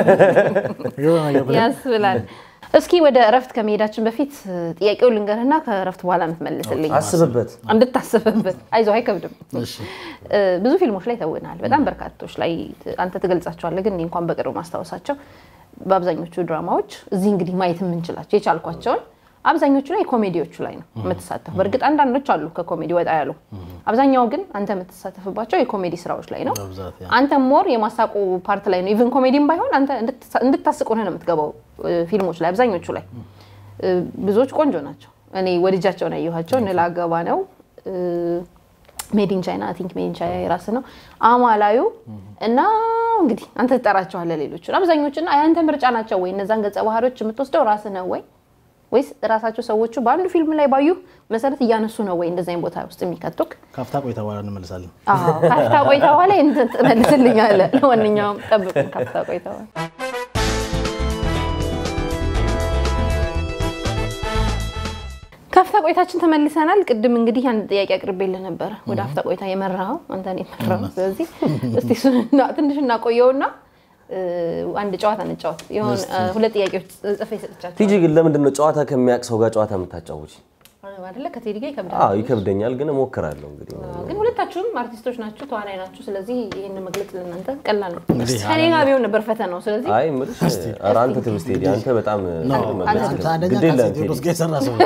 የሆነ ነገር ብለን ያስብላል። እስኪ ወደ እረፍት ከመሄዳችን በፊት ጥያቄው ልንገርህና ከእረፍት በኋላ የምትመልስልኝ አስብበት። እንድታስብበት። አይዞህ አይከብድም። እሺ እ፣ ብዙ ፊልሞች ላይ ተውናል። በጣም በርካቶች ላይ ት- አንተ ትገልጻቸዋለህ፣ ግን እኔ እንኳን በቅርብ ማስታወሳቸው በአብዛኞቹ ድራማዎች እዚህ እንግዲህ ማየት የምንችላቸው የቻልኳቸውን አብዛኞቹ ላይ ኮሜዲዎቹ ላይ ነው የምትሳተፉ። በእርግጥ አንዳንዶች አሉ ከኮሜዲ ወጣ ያሉ፣ አብዛኛው ግን አንተ የምትሳተፍባቸው የኮሜዲ ስራዎች ላይ ነው። በብዛት ያ አንተ ሞር የማሳቁ ፓርት ላይ ነው። ኢቭን ኮሜዲም ባይሆን አንተ እንድትሳ- እንድታስቅ ሆነህ ነው የምትገባው እ፣ ፊልሞች ላይ አብዛኞቹ ላይ እ፣ ብዙዎች ቆንጆ ናቸው። እኔ ወድጃቸው ነው ያየኋቸው። እንላገባ ነው ሜዲን ቻይና ቲንክ ሜዲን ቻይና የራስ ነው አማላዩ እና እንግዲህ አንተ ትጠራቸዋለህ ሌሎቹን አብዛኞቹና የአንተ ምርጫ ናቸው ወይ እነዛን ገጸ ባህሪዎች የምትወስደው ራስህ ነው ወይ ወይስ ራሳቸው ሰዎቹ በአንዱ ፊልም ላይ ባዩ መሰረት እያነሱ ነው ወይ እንደዚህ አይነት ቦታ ውስጥ የሚከቱክ? ካፍታ ቆይታ በኋላ እንመልሳለን። አዎ ካፍታ ቆይታ በኋላ እንትን ትመልስልኛለህ። ለማንኛውም ጠብቁን ካፍታ ቆይታ በኋላ ካፍታ ቆይታችን ተመልሰናል። ቅድም እንግዲህ አንድ ጥያቄ አቅርቤልህ ነበረ። ወደ አፍታ ቆይታ የመራኸው አንተ ነው የመራኸው። ስለዚህ እስቲ እሱን እና- ትንሽ እናቆየውና እ፣ አንድ ጨዋታ እንጫወት። የሆነ እ፣ ሁለት ጥያቄዎች ጽፌ ሰጥቻቸው ቲጂ ግን ለምንድን ነው ጨዋታ ከሚያውቅ ሰው ጋር ጨዋታ የምታጫውች? አይደለ? ከቴዲ ጋር ይከብዳል። አዎ ይከብደኛል፣ ግን እሞክራለሁ። እንግዲህ ግን ሁለታችሁም አርቲስቶች ናችሁ፣ ተዋናይ ናችሁ። ስለዚህ ይህን መግለጽ ለእናንተ ቀላል ነው። እንግዲህ ከኔ ጋር ቢሆን ነበር ፈተናው። ስለዚህ አይ የምልሽ ኧረ አንተ ትብስ ቴዲ፣ አንተ በጣም መግለጽ አንተ ግድ አንደኛ የለህም ከአፄ ቴዎድሮስ ቴዲ። ጋር የሰራ ሰው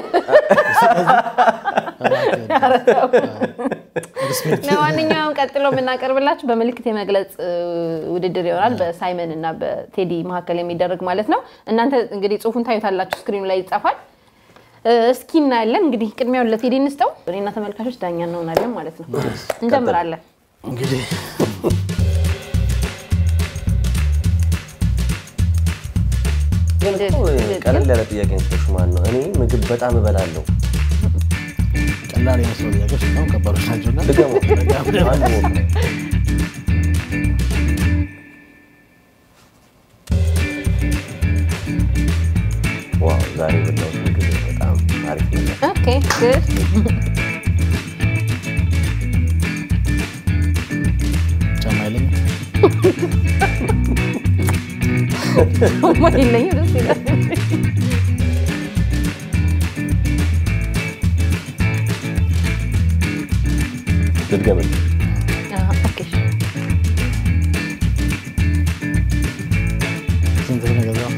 ለማንኛውም ቀጥሎ የምናቀርብላችሁ በምልክት የመግለጽ እ, ውድድር ይሆናል። በሳይመን እና በቴዲ መካከል የሚደረግ ማለት ነው። እናንተ እንግዲህ ጽሁፉን ታዩታላችሁ፣ ስክሪኑ ላይ ይጻፋል። እ፣ እስኪ እናያለን። እንግዲህ ቅድሚያውን ለቴዲ እንስጠው። እኔና ተመልካቾች ዳኛ እንሆናለን ማለት ነው። እንጀምራለን። እንግዲህ ግን እኮ ቀለል ያለ ጥያቄ ነች። ማን ነው? እኔ ምግብ በጣም እበላለሁ። ቀላል የመስለው ጥያቄዎች በጣም ከባዶች ናቸውና ድገሙ። አንድ ሞክር። ዋው ዛሬ የበላሁት ምግብ በጣም አሪፍ ነገር። ኦኬ ጉድ ጫማ የለኝም። ማ የለኝም ደስ ይላል። ልድገምልህ። አዎ፣ ኦኬ እሺ። ስንት ብር ነው የገዛው?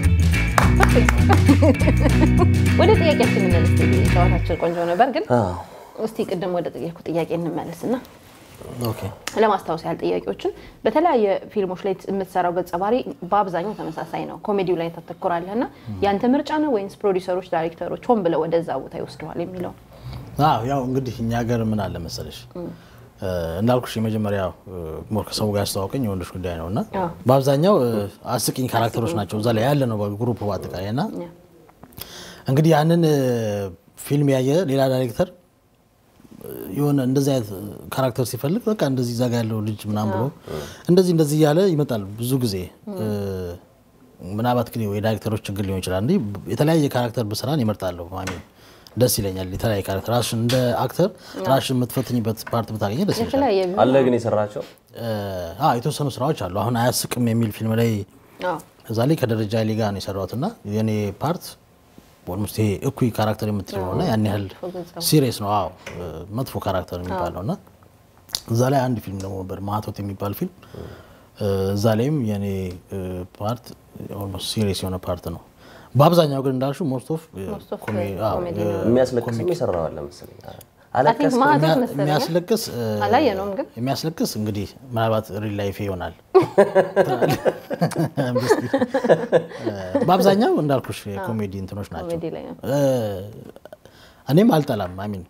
ወደ ጥያቄያችን እንመለስ። ቴዲ፣ ጨዋታችን ቆንጆ ነበር፣ ግን አዎ እስቲ ቅድም ወደ ጠየኩ ጥያቄ እንመለስና ኦኬ ለማስታወስ ያህል ጥያቄዎችን በተለያየ ፊልሞች ላይ የምትሰራው ገጸ ባህሪ በአብዛኛው ተመሳሳይ ነው። ኮሜዲው ላይ ታተኩራለህ እና ያንተ ምርጫ ነው ወይንስ ፕሮዲሰሮች፣ ዳይሬክተሮች ሆን ብለው ወደዛ ቦታ ይወስደዋል የሚለው? አዎ ያው እንግዲህ እኛ ሀገር ምን አለ መሰለሽ እ፣ እንዳልኩሽ የመጀመሪያው ሞር ከሰው ጋር ያስተዋወቀኝ የወንዶች ጉዳይ ነው እና አዎ። በአብዛኛው እ፣ አስቂኝ ካራክተሮች ናቸው እዛ ላይ ያለ ነው በግሩፕ በአጠቃላይ እና እንግዲህ ያንን እ፣ ፊልም ያየ ሌላ ዳይሬክተር የሆነ እንደዚህ አይነት ካራክተር ሲፈልግ በቃ እንደዚህ ዛጋ ያለው ልጅ ምናምን ብሎ እንደዚህ እንደዚህ እያለ ይመጣል ብዙ ጊዜ እ፣ ምናልባት ግን የዳይሬክተሮች ችግር ሊሆን ይችላል። እንዲህ የተለያየ ካራክተር ብስራን ይመርጣለሁ። ማሚ ደስ ይለኛል። የተለያየ ካራክተር ራስሽን እንደ አክተር ራስሽን የምትፈትኝበት ፓርት ብታገኘ ደስ ይለኛል። የተለያየ ቢሆን አለ ግን የሰራቸው እ፣ አዎ የተወሰኑ ስራዎች አሉ። አሁን አያስቅም የሚል ፊልም ላይ አዎ። እዛ ላይ ከደረጃ ኃይሌ ጋር ነው የሰራሁት እና የኔ ፓርት ኦልሞስት ይሄ እኩይ ካራክተር የምትለው ነው እና ያን ያህል ሲሪየስ ነው። አዎ እ፣ መጥፎ ካራክተር የሚባለው እና እዛ ላይ አንድ ፊልም ደግሞ ነበር ማቶት የሚባል ፊልም እ፣ እዛ ላይም የኔ እ፣ ፓርት ኦልሞስት ሲሪየስ የሆነ ፓርት ነው። በአብዛኛው ግን እንዳልሽው ሞስት ኦፍ Most of ኮሜዲ የሚያስለቅስም የሰራው አለ መሰለኝ። አይ ቲንክ አለቀስ ማህቶት መሰለኝ የሚያስለቅስ እ፣ አላየነውም ግን የሚያስለቅስ እንግዲህ ምናልባት ሪል ላይፍ ይሆናል። በአብዛኛው እንዳልኩሽ የኮሜዲ እንትኖች ናቸው። ኮሜዲ ላይ ነው። እ፣ እኔም አልጠላም። አሚን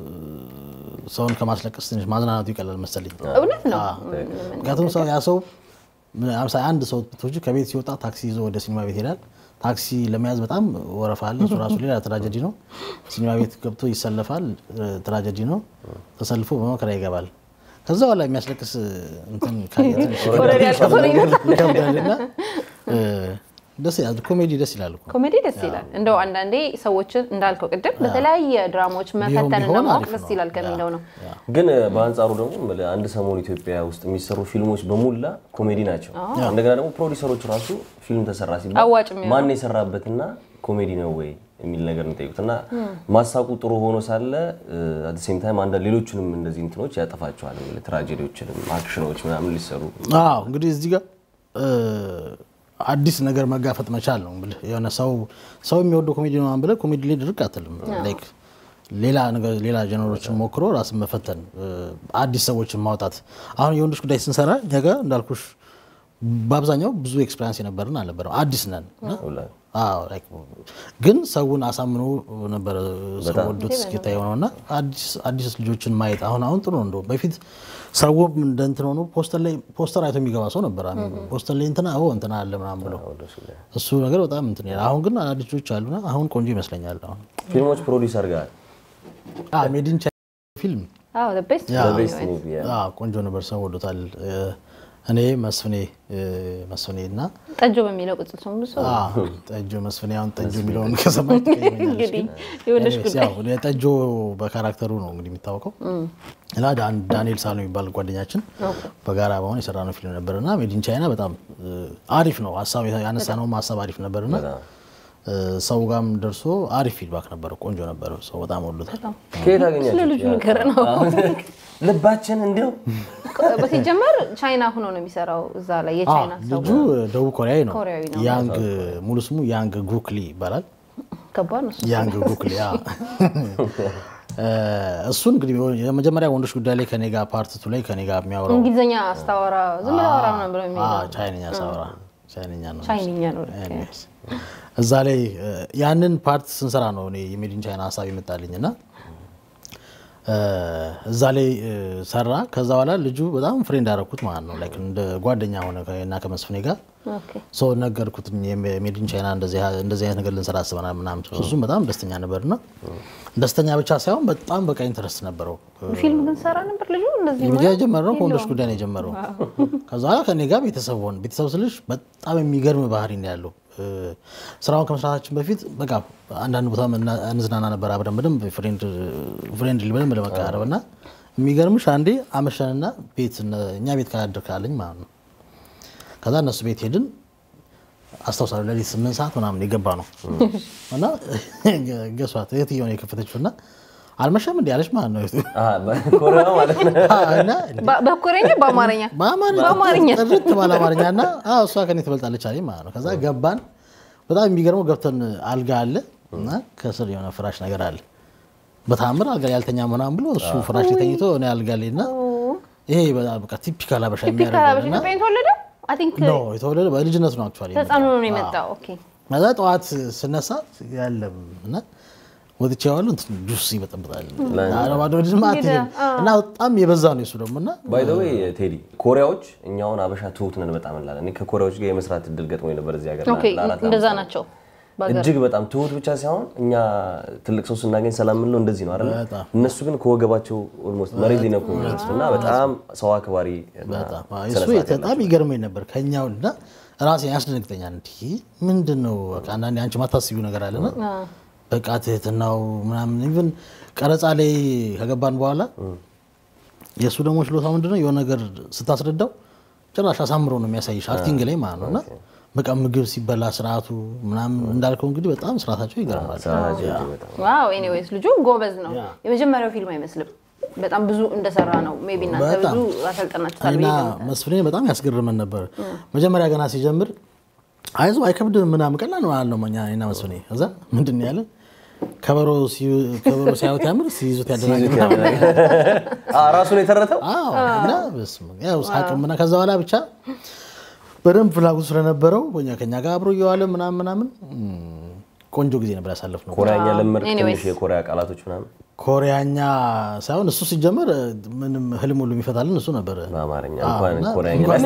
ሰውን ከማስለቀስ ትንሽ ማዝናናቱ ይቀላል መሰለኝ። እውነት ነው። ምክንያቱም ሰው ያ ሰው ለምሳሌ አንድ ሰው ብትወጂ ከቤት ሲወጣ ታክሲ ይዞ ወደ ሲኒማ ቤት ይሄዳል። ታክሲ ለመያዝ በጣም ወረፋ አለ። እሱ ራሱ ሌላ ትራጀዲ ነው። ሲኒማ ቤት ገብቶ ይሰለፋል። ትራጀዲ ነው። ተሰልፎ በመከራ ይገባል። ከዛ በኋላ የሚያስለቅስ እንትን ካየ ትንሽ ኦልሬዲ ያልቀሰ ነው ይመስላል። ይከብዳልና እ፣ ደስ ይላል። ኮሜዲ ደስ ይላል እኮ ኮሜዲ ደስ ይላል። እንደው አንዳንዴ ሰዎችን እንዳልከው ቅድም በተለያየ ድራማዎች መፈተንና ቢሆን ማወቅ አሪፍ ደስ ነው። ይላል ከሚለው ነው። ግን በአንጻሩ ደግሞ የምልህ አንድ ሰሞን ኢትዮጵያ ውስጥ የሚሰሩ ፊልሞች በሙላ ኮሜዲ ናቸው። እንደገና ደግሞ ፕሮዲሰሮች ራሱ ፊልም ተሰራ ሲባል አዋጭ የሚሆነው። ማን የሰራበትና ኮሜዲ ነው ወይ የሚል ነገር ነው የሚጠይቁት እና ማሳቁ ጥሩ ሆኖ ሳለ አት ሴም ታይም አንዳንድ ሌሎችንም እንደዚህ እንትኖች ያጠፋቸዋል። የምልህ ትራጀዲዎችንም አክሽኖች ምናምን ሊሰሩ አዎ እንግዲህ እዚህ ጋር እ፣ አዲስ ነገር መጋፈጥ መቻል ነው ብልህ የሆነ ሰው ሰው የሚወደው ኮሜዲ ነው ብለህ ኮሜዲ ላይ ድርቅ አትልም። ላይክ ሌላ ነገር ሌላ ጀነሮችን ሞክሮ ራስን መፈተን እ፣ አዲስ ሰዎችን ማውጣት። አሁን የወንዶች ጉዳይ ስንሰራ እኛ ጋር እንዳልኩሽ በአብዛኛው ብዙ ኤክስፔሪንስ የነበርን አልነበረም። አዲስ ነን እና አዎ ላይክ ግን ሰውን አሳምኖ ነበረ ሰው ወዶት እስኪታ የሆነው እና አዲስ አዲስ ልጆችን ማየት አሁን አሁን ጥሩ ነው። እንደው በፊት ሰውም እንደ እንትን ሆኖ ፖስተር ላይ ፖስተር አይቶ የሚገባ ሰው ነበር። አሁን ፖስተር ላይ እንትና ኦ እንትና አለ ምናምን ብለው እሱ ነገር በጣም እንትን ይላል። አሁን ግን አዳዲስ ልጆች አሉና አሁን ቆንጆ ይመስለኛል። አሁን ፊልሞች ፕሮዲሰር ጋር ሜዲን ፊልም አዎ the best ያ፣ ነው ቤስት የሚሆነው። ሙቪ አዎ፣ ቆንጆ ነበር። ሰው ወዶታል። እ፣ እኔ መስፍኔ እ፣ መስፍኔ እና ጠጆ በሚለው ቅጽል ስሙ ብዙ ሰው አዎ፣ ጠጆ መስፍኔ አሁን ጠጆ የሚለውን ከሰማች እንግዲህ የወንዶች ጉዳይ ያው እኔ ጠጆ በካራክተሩ ነው እንግዲህ የሚታወቀው እና ዳን- ዳንኤል ሳሎ የሚባል ጓደኛችን በጋራ በሆን የሰራነው ፊልም ነበር እና ሜዲን ቻይና በጣም እ፣ አሪፍ ነው። ሀሳብ ያነሳነውም ሀሳብ አሪፍ ነበር እና እ፣ ሰው ጋም ደርሶ አሪፍ ፊድባክ ነበረ። ቆንጆ ነበረ። ሰው በጣም ወዶታል። ከየት አገኛችሁ? ስለ ልጁ ነገር ነው። ልባችን እንዲያው በሲጀመር ቻይና ሆኖ ነው የሚሰራው እዛ ላይ የቻይና ሰው ልጁ ደቡብ ኮሪያዊ ነው። ኮሪያዊ ነው። ያንግ ሙሉ ስሙ ያንግ ጉክሊ ይባላል። ከባድ ነው እሱ። ያንግ ጉክሊ ያ እሱ እንግዲህ የመጀመሪያ ወንዶች ጉዳይ ላይ ከኔ ጋር ፓርትቱ ላይ ከኔ ጋር የሚያወራው እንግሊዝኛ አስታወራ ዝም ብለህ አወራ ምናምን ብለው የሚሄደው አዎ፣ ቻይንኛ ሳወራ ቻይንኛ ነው ቻይንኛ ነው ልክ። Anyways፣ እዛ ላይ እ፣ ያንን ፓርት ስንሰራ ነው እኔ የሜዲን ቻይና ሀሳብ ይመጣልኝ እና እ፣ እዛ ላይ እ፣ ሰራ። ከዛ በኋላ ልጁ በጣም ፍሬንድ አደረኩት ማለት ነው። ላይክ እንደ ጓደኛ ሆነ እና ከመስፍኔ ጋር ኦኬ። ሰው ነገርኩት። የሜዲን ቻይና እንደዚህ እንደዚህ አይነት ነገር ልንሰራ አስበናል ምናምን። እሱም በጣም ደስተኛ ነበርና ደስተኛ ብቻ ሳይሆን በጣም በቃ ኢንተረስት ነበረው። ፊልም ግን ሰራ ነበር ልጁ እንደዚህ የመጀ ሙያ የጀመረው ከወንዶች የለውም። ጉዳይ ነው የጀመረው። ከዛ በኋላ ከኔ ጋር ቤተሰብ ሆን ቤተሰብ ስልሽ በጣም የሚገርም ባህሪ ነው ያለው። እ፣ ስራውን ከመስራታችን በፊት በቃ አንዳንድ ቦታ መና- እንዝናና ነበር አብረን በደንብ ፍሬንድ ፍሬንድ በደንብ ለመቀራረብ እና የሚገርምሽ አንዴ አመሸንና ቤት እነ- እኛ ቤት ካላደር ካለኝ ማለት ነው ከዛ እነሱ ቤት ሄድን። አስታውሳለሁ ሌሊት ስምንት ሰዓት ምናምን የገባ ነው እና ገሷት እህትየው ነው የከፈተችው እና አልመሸም እንዲ ያለች ማለት ነው እህቱ። ኮሪያ ማለት ነው። እና በ- በኮሪያኛ በአማርኛ በአማርኛ በአማርኛ። ጥርት ባለ አማርኛ እና አዎ እሷ ከኔ ትበልጣለች አለኝ ማለት ነው። ከዛ ገባን። በጣም የሚገርመው ገብተን አልጋ አለ እና ከስር የሆነ ፍራሽ ነገር አለ። በታምር አልጋ ላይ ያልተኛ ምናምን ብሎ እሱ ፍራሽ ላይ ተኝቶ እኔ አልጋ ላይ እና ይሄ በጣም በቃ ቲፒካል አበሻ ቲፒካል የሚያደርገው አበሻ እና ኢትዮጵያ የተወለደ አይ ቲንክ ኖ የተወለደ በልጅነቱ ነው አክቹዋሊ ተጻኖ ነው የመጣው። ኦኬ ከዛ ጠዋት ስነሳ ያለም እና ወጥቼ ዋሉ እንትን ጁስ ይበጠብጣል ባዶ ልጅ ማለት እንግዲህ፣ እና በጣም የበዛ ነው የሱ ደግሞ እና ባይ ዘ ዌይ ቴዲ ኮሪያዎች እኛውን አበሻ ትሁት ነን በጣም እንላለን። እኔ ከኮሪያዎች ጋር የመስራት እድል ገጥሞኝ ነበር እዚህ ሀገር ኦኬ ለአራት እንደዛ ዓመት ናቸው። እጅግ በጣም ትሁት ብቻ ሳይሆን እኛ ትልቅ ሰው ስናገኝ ሰላም የምንለው እንደዚህ ነው አይደል? በጣም። እነሱ ግን ከወገባቸው ኦልሞስት መሬት ሊነኩ የሚደርሱት እና በጣም ሰው አክባሪ እና በጣም አዎ፣ ስነ እሱ ስርዓት በጣም ይገርመኝ ነበር ከኛው እና ራሴ ያስደነግጠኛል። እንዲህ ምንድን ነው በቃ አንዳንዴ አንቺ ማታስቢው ነገር አለና በቃ ትህትናው ምናምን ኢቭን ቀረጻ ላይ ከገባን በኋላ የእሱ ደግሞ ችሎታ ምንድን ነው የሆነ ነገር ስታስረዳው ጭራሽ አሳምሮ ነው የሚያሳይሽ አክቲንግ ላይ ማለት ነው እና በቃ ምግብ ሲበላ ስርዓቱ ምናምን እንዳልከው እንግዲህ በጣም ስርዓታቸው ይገርማል። ስርዓታቸው እጅግ በጣም ዋው ኤኒዌይስ ልጁ ጎበዝ ነው። ያ። የመጀመሪያው ፊልም አይመስልም። በጣም ብዙ እንደሰራ ነው። ሜቢ እናንተ በጣም። ብዙ አሰልጠናችሁታል እና ብዬ ገምታለሁ። መስፍኔ በጣም ያስገርመን ነበር። መጀመሪያ ገና ሲጀምር አይዞ አይከብድም ምናምን ቀላል ነው አልነው እኛ እኔና መስፍኔ። እዛ ምንድን ነው ያለን ከበሮ ሲዩ- ከበሮ ሲያዩት ያምር ሲይዙት ያደናግር አ፣ ራሱን የተረተው አዎ እና በስመ አብ ያው ሳቅም እና ከዛ በኋላ ብቻ በደንብ ፍላጎት ስለነበረው እኛ ከኛ ጋር አብሮ እየዋለ ምናምን ምናምን እም፣ ቆንጆ ጊዜ ነበር ያሳለፍነው። ኮሪያኛ ለመድ Anyways. ትንሽ የኮሪያ ቃላቶች ምናምን ኮሪያኛ ሳይሆን እሱ ሲጀመር ምንም ህልም ሁሉ የሚፈታልን እሱ ነበር። በአማርኛ አዎ፣ እንኳን እና ኮሪያኛ እንኳን-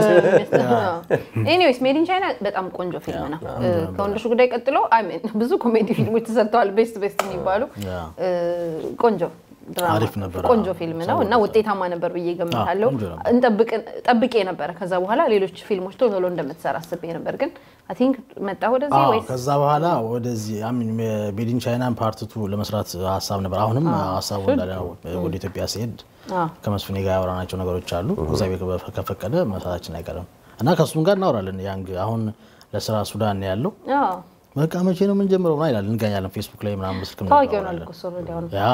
ኤኒዌይስ ሜድ ኢን ቻይና በጣም ቆንጆ ፊልም ነው። ከወንዶች ጉዳይ ቀጥሎ አይ ሚን ብዙ ኮሜዲ ፊልሞች ተሰርተዋል፣ ቤስት ቤስት የሚባሉ ያ። እ፣ ቆንጆ ድራማ አሪፍ ነበር። ቆንጆ ፊልም ነው እና ውጤታማ ነበር ብዬ ገምታለሁ። ቆንጆ ነበር። እንጠብቅ- ጠብቄ ነበረ ከዛ በኋላ ሌሎች ፊልሞች ቶሎ ቶሎ እንደምትሰራ አስቤ ነበር፣ ግን አይ ቲንክ መጣ ወደዚህ አዎ፣ ወይስ ከዛ በኋላ ወደዚህ አሚን ቤዲን ቻይናን ፓርትቱ ለመስራት ሀሳብ ነበር። አሁንም ሀሳቡ እንዳለ ነው። ወደ ኢትዮጵያ ሲሄድ አዎ። ከመስፍኔ ጋር ያወራናቸው ነገሮች አሉ። እግዚአብሔር ከፈ- ከፈቀደ መስራታችን አይቀርም እና ከእሱም ጋር እናወራለን። ያንግ አሁን ለስራ ሱዳን ነው ያለው። አዎ፣ በቃ መቼ ነው የምንጀምረው ምናምን ይላል። እንገኛለን ፌስቡክ ላይ ምናምን በስልክ ታዋቂ ሆናል እኮ እሱ ኦልሬዲ አሁን ያ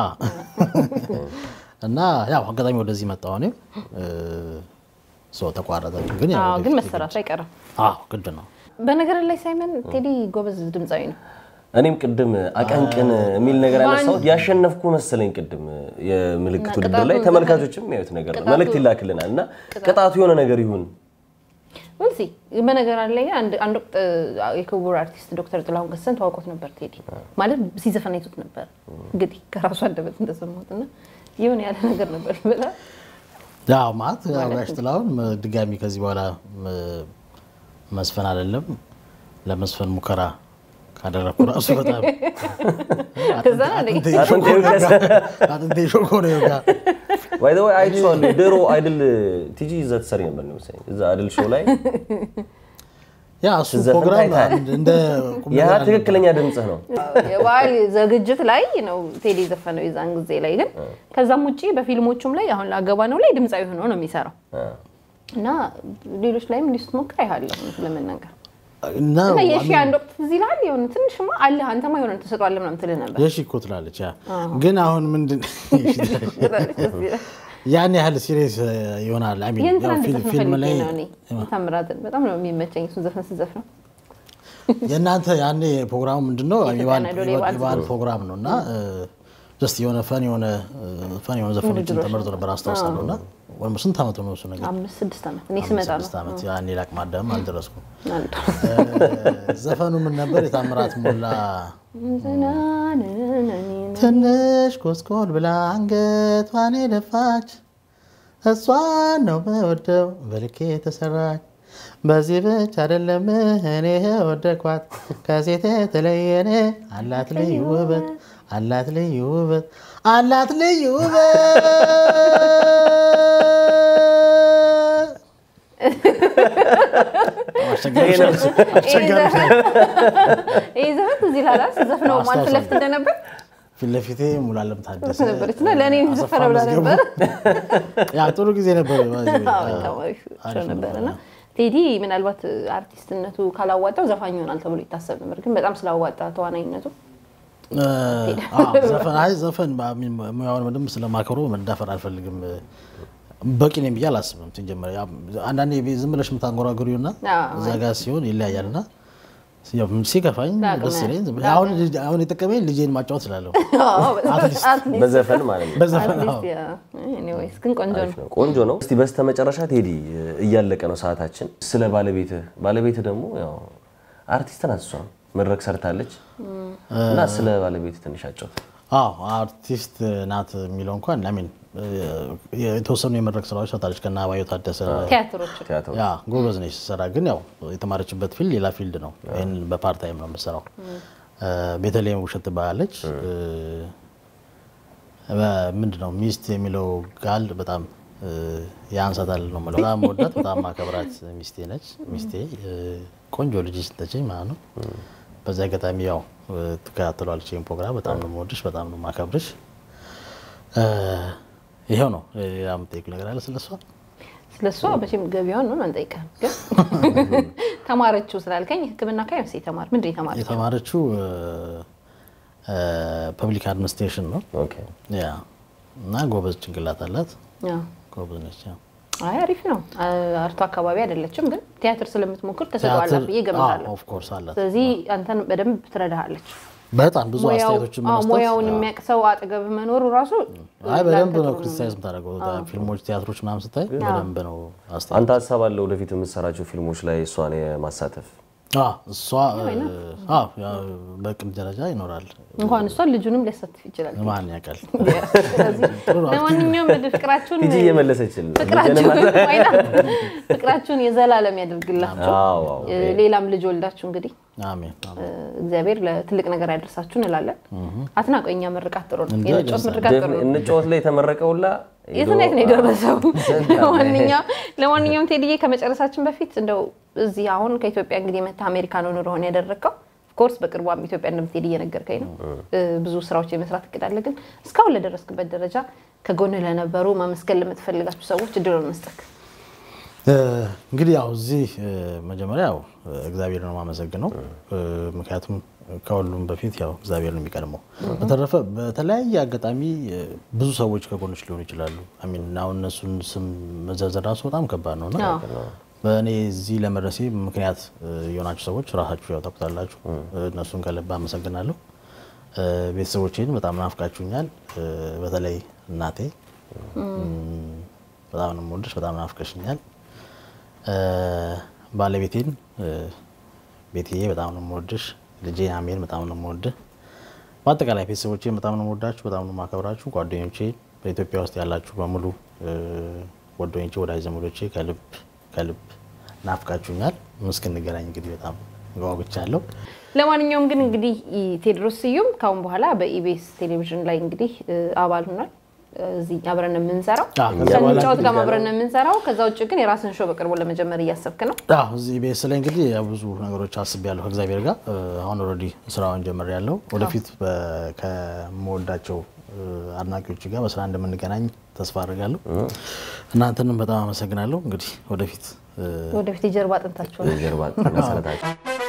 እና ያው አጋጣሚ ወደዚህ መጣሁ እኔም እ፣ ሰው ተቋረጠ። ግን ያው አዎ፣ ግን ወደፊት መሰራቱ አይቀርም። አዎ ግድ ነው። በነገር ላይ ሳይመን ቴዲ ጎበዝ ድምፃዊ ነው። እኔም ቅድም አቀንቅን የሚል ነገር ያነሳሁት ያሸነፍኩ መሰለኝ። ቅድም የምልክት እና ውድድር ላይ ቅጣቱ ተመልካቾችም የሚያዩት ነገር ነው። ቅጣቱ- መልእክት ይላክልናል እና ቅጣቱ የሆነ ነገር ይሁን ወልሲ በነገር ላይ አንድ አንድ ወቅት አ፣ የክቡር አርቲስት ዶክተር ጥላሁን ገሰሰን ተዋውቆት ነበር። ቴዲ ማለት ሲዘፈን አይቶት ነበር። እንግዲህ ከራሱ አንደበት እንደሰማሁት እና ይሁን ያለ ነገር ነበር ይበላል። ያው ማለት ያው ጋሽ ጥላሁን መ- ድጋሚ ከዚህ በኋላ መ- መስፈን አይደለም ለመስፈን ሙከራ ካደረግኩ ራሱ በጣም ከዛ ነው እንደ አጥንቴ ይውቀስ። አጥንቴ ሾኮ ነው ይወጋ። ባይ ዘ ወይ አይቼዋለሁ። ድሮ አይድል ቲጂ እዛ ትሰሪ ነበር ነው መሰለኝ። እዛ አይድል ሾው ላይ ያ እሱ ስትዘፍን ፕሮግራም ታይታል። እንደ ቁም ያ ነገር አለ። ትክክለኛ ድምፅህ ነው። የበዓል ዝግጅት ላይ ነው ቴዲ የዘፈነው የዛን ጊዜ ላይ ግን ከዛም ውጭ በፊልሞቹም ላይ አሁን ላገባ ነው ላይ ድምፃዊ ሆኖ ነው የሚሰራው እና ሌሎች ላይም እንዲህ ስትሞክር አይሃለሁ እውነት ለመናገር እና እና የሺ አንድ ወቅት እዚህ ይልሃል የሆነ ትንሽማ አለ አንተማ የሆነ ተሰጧለ ምናምን ትልህ ነበር የሺ እኮ ትላለች። ያ ግን አሁን ምንድን ያን ያህል ሲሪየስ ይሆናል። አይ ሚን የእንትና ያው ፊልም- እንድዘፍን ፊልም ላይ ፈልጌ ነው እኔ ታምራትን በጣም ነው የሚመቸኝ እሱን ዘፈን ስዘፍነው የእናንተ ያኔ ፕሮግራሙ ምንድን ነው? የበዓል አይዶል የበዓል የበዓል ፕሮግራም ነው እና ጀስት የሆነ ፈን የሆነ ፈን የሆነ ዘፈኖችን ውድድሮች ተመርጦ ነበር አስታውሳለሁ። እና ወይም ስንት ዓመቱ ነው እሱ ነገር? አምስት ስድስት ዓመት እኔ ስመጣ ነው ስድስት ዓመት ያኔ ለአቅመ አዳም አልደረስኩም። አንዱ ዘፈኑ ምን ነበር? የታምራት ሞላ ትንሽ ኮስኮል ብላ አንገቷን የደፋች እሷን ነው በወደው በልኬ የተሰራች በዚህ ብቻ አይደለም እኔ ወደኳት ከሴት የተለየኔ አላት ልዩ ውበት አላት ልዩ ውበት አላት ልዩ ውበት አስቸጋሪ አስቸጋሪ ይህ ዘፈን ትዝ ይልሃል ስዘፍነው ማን ፊት ለፊት እንደነበር ፊት ለፊቴ ሙሉዓለም ታደሰ ነበረች እና ለእኔ አሰፋ ዘፈነ ብላ መዝገቡ። ነበር ያ ጥሩ ጊዜ ነበር። በጣም አሪፍ ሾው ነበር እና ቴዲ ምናልባት አርቲስትነቱ ካላዋጣው ዘፋኝ ይሆናል ተብሎ ይታሰብ ነበር፣ ግን በጣም ስላዋጣ ተዋናኝነቱ አዎ፣ ዘፈን አይ ዘፈን በሚል ሙያውን በደንብ ስለማከብሮ መዳፈር አልፈልግም። በቂ ነኝ ብዬ አላስብም። ሲጀመር ያው አንዳንዴ ዝም ብለሽ የምታንጎራጉሪው እና አዎ፣ እዛ ጋር ሲሆን ይለያያል እና ያው ሲከፋኝ ለአቅመ- ደስ ይለኝ ዝም ብለህ- አሁን ልጅ- አሁን የጠቀመኝ ልጄን ማጫወት ስላለሁ አትሊስት በዘፈን ማለት ነው። በዘፈን አዎ። አትሊስት ያ ኤኒዌይስ ግን ቆንጆ ነው። ነው። ቆንጆ ነው። እስቲ በስተመጨረሻ ቴዲ እያለቀ ነው ሰዓታችን። ስለ ባለቤትህ ባለቤትህ ደግሞ ያው አርቲስት ናት እሷም መድረክ ሰርታለች እና ስለ ባለቤትህ ትንሽ አጫውት። አዎ አርቲስት ናት የሚለው እንኳን ሚን የተወሰኑ የመድረክ ስራዎች ሰርታለች ከና አባየሁ ታደሰ ቲያትሮች ቲያትር ያ ጎበዝ ነች ስትሰራ። ግን ያው የተማረችበት ፊልድ ሌላ ፊልድ ነው። ይህን በፓርት ታይም ነው የምትሰራው። ቤተልሔም ውብሸት ትባላለች። ምንድን ነው ሚስት የሚለው ቃል በጣም ያንሳታል ነው የምለው። በጣም ወዳት በጣም ማከብራት ሚስቴ ነች። ሚስቴ ቆንጆ ልጅ ስትነችኝ ማለት ነው። በዚህ አጋጣሚ ያው ትከታተሏለች ይህን ፕሮግራም። በጣም ነው የምወድሽ፣ በጣም ነው የማከብርሽ። ይኸው ነው። ሌላ የምጠይቅ ነገር አለ ስለሷ? ስለሷ መቼም ገቢዋን ነው አንጠይቅም፣ ግን ተማረችው ስላልከኝ ሕክምና ካይምስ የተማር ምንድን ነው የተማረችው? የተማረችው ፐብሊክ አድሚኒስትሬሽን ነው። ኦኬ። ያ እና ጎበዝ ጭንቅላት አላት። አዎ። ጎበዝ ነች። ያው አይ አሪፍ ነው። አርቶ አካባቢ አይደለችም፣ ግን ቲያትር ስለምትሞክር ተሰጥቷላት ቲያትር ብዬ እገምታለሁ። ኦፍ ኮርስ አላት። ስለዚህ አንተን በደንብ ትረዳሃለች። በጣም ብዙ ሙያው- አስተያየቶችን አዎ፣ በመስጠት ሙያውን አዎ። የሚያውቅ ሰው አጠገብ መኖሩ ራሱ አይ በደንብ ለአንተ ነው ጥሩ ክሪቲሳይዝ የምታደርገው ፊልሞች፣ ቲያትሮች ምናምን ስታይ በደንብ ነው አስተያየት አንተ ሀሳብ አለ ወደፊት የምትሰራቸው ፊልሞች ላይ እሷን የማሳተፍ አዎ፣ እሷ አዎ፣ ያው በቅድ ደረጃ ይኖራል። እንኳን እሷን ልጁንም ሊያሳትፍ ይችላል። ማን ያውቃል? ስለዚህ ለማንኛውም ፍቅራችሁን ቲጂ እየመለሰችል ፍቅራችሁን ወይና ፍቅራችሁን የዘላለም ያደርግላችሁ። አዎ፣ አዎ። ሌላም ልጅ ወልዳችሁ እንግዲህ አሜን አሜን። እግዚአብሔር ለትልቅ ነገር ያደርሳችሁ እንላለን። አትናቀው። የእኛ ምርቃት ጥሩ ነው። እንዴ፣ የነጮት ደስ ምርቃት ጥሩ ነው። እንጫወት ላይ የተመረቀውላ የትና የት ነው የደረሰው? ለማንኛውም ለማንኛውም ቴዲዬ ከመጨረሳችን በፊት እንደው እዚህ አሁን ከኢትዮጵያ እንግዲህ መታ አሜሪካ ነው ኑሮህን ያደረግከው። ኦፍኮርስ በቅርቧም ኢትዮጵያ እንደምትሄድ እየነገርከኝ ነው። ብዙ ስራዎች የመስራት እቅድ አለ። ግን እስካሁን ለደረስክበት ደረጃ ከጎን ለነበሩ ማመስገን ለምትፈልጋችሁ ሰዎች እድሉን መስጠት እንግዲህ ያው እዚህ መጀመሪያ ያው እግዚአብሔር ነው የማመሰግነው። ምክንያቱም ከሁሉም በፊት ያው እግዚአብሔር ነው የሚቀድመው። በተረፈ በተለያየ አጋጣሚ ብዙ ሰዎች ከጎኖች ሊሆኑ ይችላሉ። አሚን አሁን እነሱን ስም መዘርዘር ራሱ በጣም ከባድ ነው እና በእኔ እዚህ ለመድረሴ ምክንያት የሆናችሁ ሰዎች ራሳችሁ ያው ታውቁታላችሁ። እነሱን ከልብ አመሰግናለሁ። ቤተሰቦቼን በጣም ናፍቃችሁኛል። በተለይ እናቴ በጣም ነው የምወድሽ፣ በጣም ናፍቀሽኛል። ባለቤቴን ቤትዬ በጣም ነው የምወድሽ። ልጄ አሜን በጣም ነው የምወድህ። በአጠቃላይ ቤተሰቦቼን በጣም ነው የምወዳችሁ፣ በጣም ነው የማከብራችሁ። ጓደኞቼ በኢትዮጵያ ውስጥ ያላችሁ በሙሉ ጓደኞቼ፣ ወዳጅ ዘመዶቼ ከልብ ከልብ ናፍቃችሁኛል። እስክንገናኝ እንግዲህ በጣም ጓጉቻለሁ። ለማንኛውም ግን እንግዲህ ቴዎድሮስ ስዩም ካሁን በኋላ በኢቢኤስ ቴሌቪዥን ላይ እንግዲህ አባል ሆኗል። እዚህ አብረን የምንሰራው ከንጫወት ጋር አብረን የምንሰራው። ከዛ ውጭ ግን የራስን ሾው በቅርቡ ለመጀመር እያሰብክ ነው? አዎ እዚህ ኢቢኤስ ላይ እንግዲህ ብዙ ነገሮች አስቤያለሁ ከእግዚአብሔር ጋር። አሁን ኦልሬዲ ስራውን ጀምሬያለሁ። ወደፊት ከምወዳቸው አድናቂዎች ጋር በስራ እንደምንገናኝ ተስፋ አድርጋለሁ። እናንተንም በጣም አመሰግናለሁ። እንግዲህ ወደፊት ወደፊት የጀርባ አጥንታቸው ነው። የጀርባ መሰረታቸው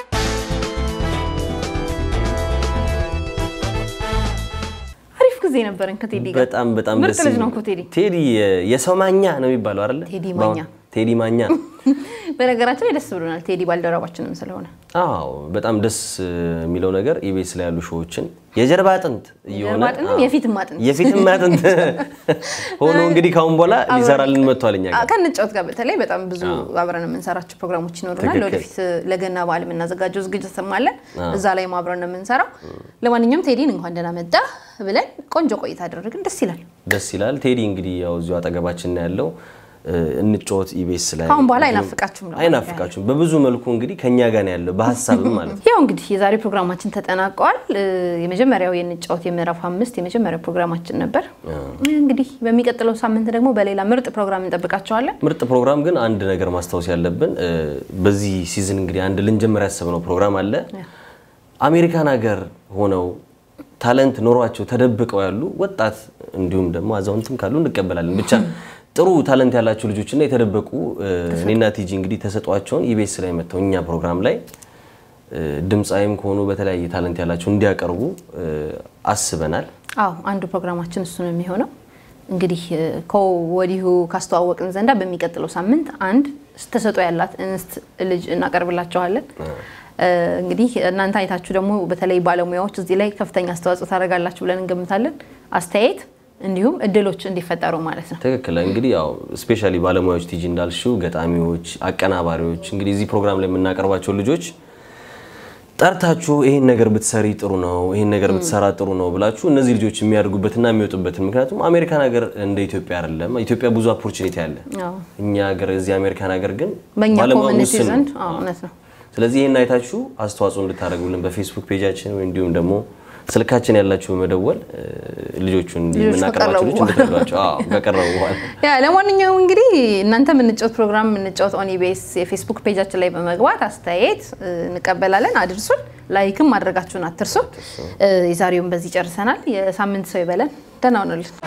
አሪፍ ጊዜ ነበረን ከቴዲ ጋር። በጣም በጣም ምርጥ ደስ ልጅ የሚል- ነው እኮ ቴዲ። ቴዲ የሰው ማኛ ነው የሚባለው አይደለ? ቴዲ ማኛ። ቴዲ ማኛ። በነገራችን ላይ ደስ ብሎናል ቴዲ ባልደረባችንም ስለሆነ አዎ በጣም ደስ የሚለው ነገር ኢቢኤስ ላይ ያሉ ሾዎችን የጀርባ አጥንት እየሆነ የጀርባ አጥንትም አዎ፣ የፊትም አጥንት የፊትም አጥንት ሆኖ እንግዲህ ካሁን በኋላ ሊሰራልን መጥቷል እኛ ጋር። ከንጫወት ጋር በተለይ በጣም ብዙ አብረን የምንሰራቸው ፕሮግራሞች ይኖሩናል። ትክክል። ለወደፊት ለገና በዓል የምናዘጋጀው ዝግጅትም አለን። እዛ ላይም አብረን ነው የምንሰራው። ለማንኛውም ቴዲን እንኳን ደህና መጣ ብለን ቆንጆ ቆይታ አደረግን። ደስ ይላል። ደስ ይላል። ቴዲ እንግዲህ ያው እዚሁ አጠገባችን ነው ያለው። እንጫወት ኢቢኤስ ላይ ከአሁን በኋላ አይናፍቃችሁም ነው አይናፍቃችሁም። በብዙ መልኩ እንግዲህ ከኛ ጋር ነው ያለው በሀሳብም ማለት ነው። ያው እንግዲህ የዛሬ ፕሮግራማችን ተጠናቀዋል። የመጀመሪያው የንጫወት የምዕራፍ አምስት የመጀመሪያው ፕሮግራማችን ነበር። እንግዲህ በሚቀጥለው ሳምንት ደግሞ በሌላ ምርጥ ፕሮግራም እንጠብቃቸዋለን። ምርጥ ፕሮግራም ግን አንድ ነገር ማስታወስ ያለብን እ፣ በዚህ ሲዝን እንግዲህ አንድ ልንጀምር ያሰብነው ፕሮግራም አለ። አሜሪካን ሀገር ሆነው ታለንት ኖሯቸው ተደብቀው ያሉ ወጣት እንዲሁም ደግሞ አዛውንትም ካሉ እንቀበላለን። ብቻ ጥሩ ታለንት ያላቸው ልጆችና የተደበቁ እ፣ እኔና ቲጂ እንግዲህ ተሰጧቸውን ኢቢኤስ ላይ መጥተው እኛ ፕሮግራም ላይ እ፣ ድምፃዊም ከሆኑ በተለያየ ታለንት ያላቸው እንዲያቀርቡ እ፣ አስበናል። አዎ አንዱ ፕሮግራማችን እሱ ነው የሚሆነው። እንግዲህ እ፣ ከወዲሁ ካስተዋወቅን ዘንዳ በሚቀጥለው ሳምንት አንድ ተሰጦ ያላት እንስት ልጅ እናቀርብላቸዋለን። እ፣ እንግዲህ እናንተ አይታችሁ ደግሞ በተለይ ባለሙያዎች እዚህ ላይ ከፍተኛ አስተዋጽኦ ታደርጋላችሁ ብለን እንገምታለን። አስተያየት እንዲሁም እድሎች እንዲፈጠሩ ማለት ነው። ትክክል እንግዲህ ያው ስፔሻሊ ባለሙያዎች ቲጂ እንዳልሽው ገጣሚዎች፣ አቀናባሪዎች እንግዲህ እዚህ ፕሮግራም ላይ የምናቀርባቸው ልጆች ጠርታችሁ ይሄን ነገር ብትሰሪ ጥሩ ነው፣ ይሄን ነገር ብትሰራ ጥሩ ነው ብላችሁ እነዚህ ልጆች የሚያድጉበትና የሚወጡበትን ምክንያቱም አሜሪካን ሀገር እንደ ኢትዮጵያ አይደለም። ኢትዮጵያ ብዙ ኦፖርቹኒቲ አለ። አዎ። እኛ ሀገር እዚህ አሜሪካን ሀገር ግን በእኛ ባለሙያ ኮሚኒቲ ውስን ነው። ዘንድ አዎ፣ እውነት ነው። ስለዚህ ይህን አይታችሁ አስተዋጽኦ እንድታደርጉልን በፌስቡክ ፔጃችን ወይ እንዲሁም ደግሞ ስልካችን ያላችሁ በመደወል እ፣ ልጆቹን እንዲህ ልጆቹ የምናቀርባቸው ልጆች ከቀረቡ እንድትረዷቸው አዎ፣ ከቀረቡ በኋላ ያ ለማንኛውም እንግዲህ እናንተ የምንጫወት ፕሮግራም የምንጫወት ኦን ኢቢኤስ የፌስቡክ ፔጃችን ላይ በመግባት አስተያየት እ፣ እንቀበላለን። አድርሱን። ላይክም ማድረጋችሁን አትርሱ። እ፣ የዛሬውን በዚህ ጨርሰናል። የሳምንት ሰው ይበለን። ደህና ሁኑልን።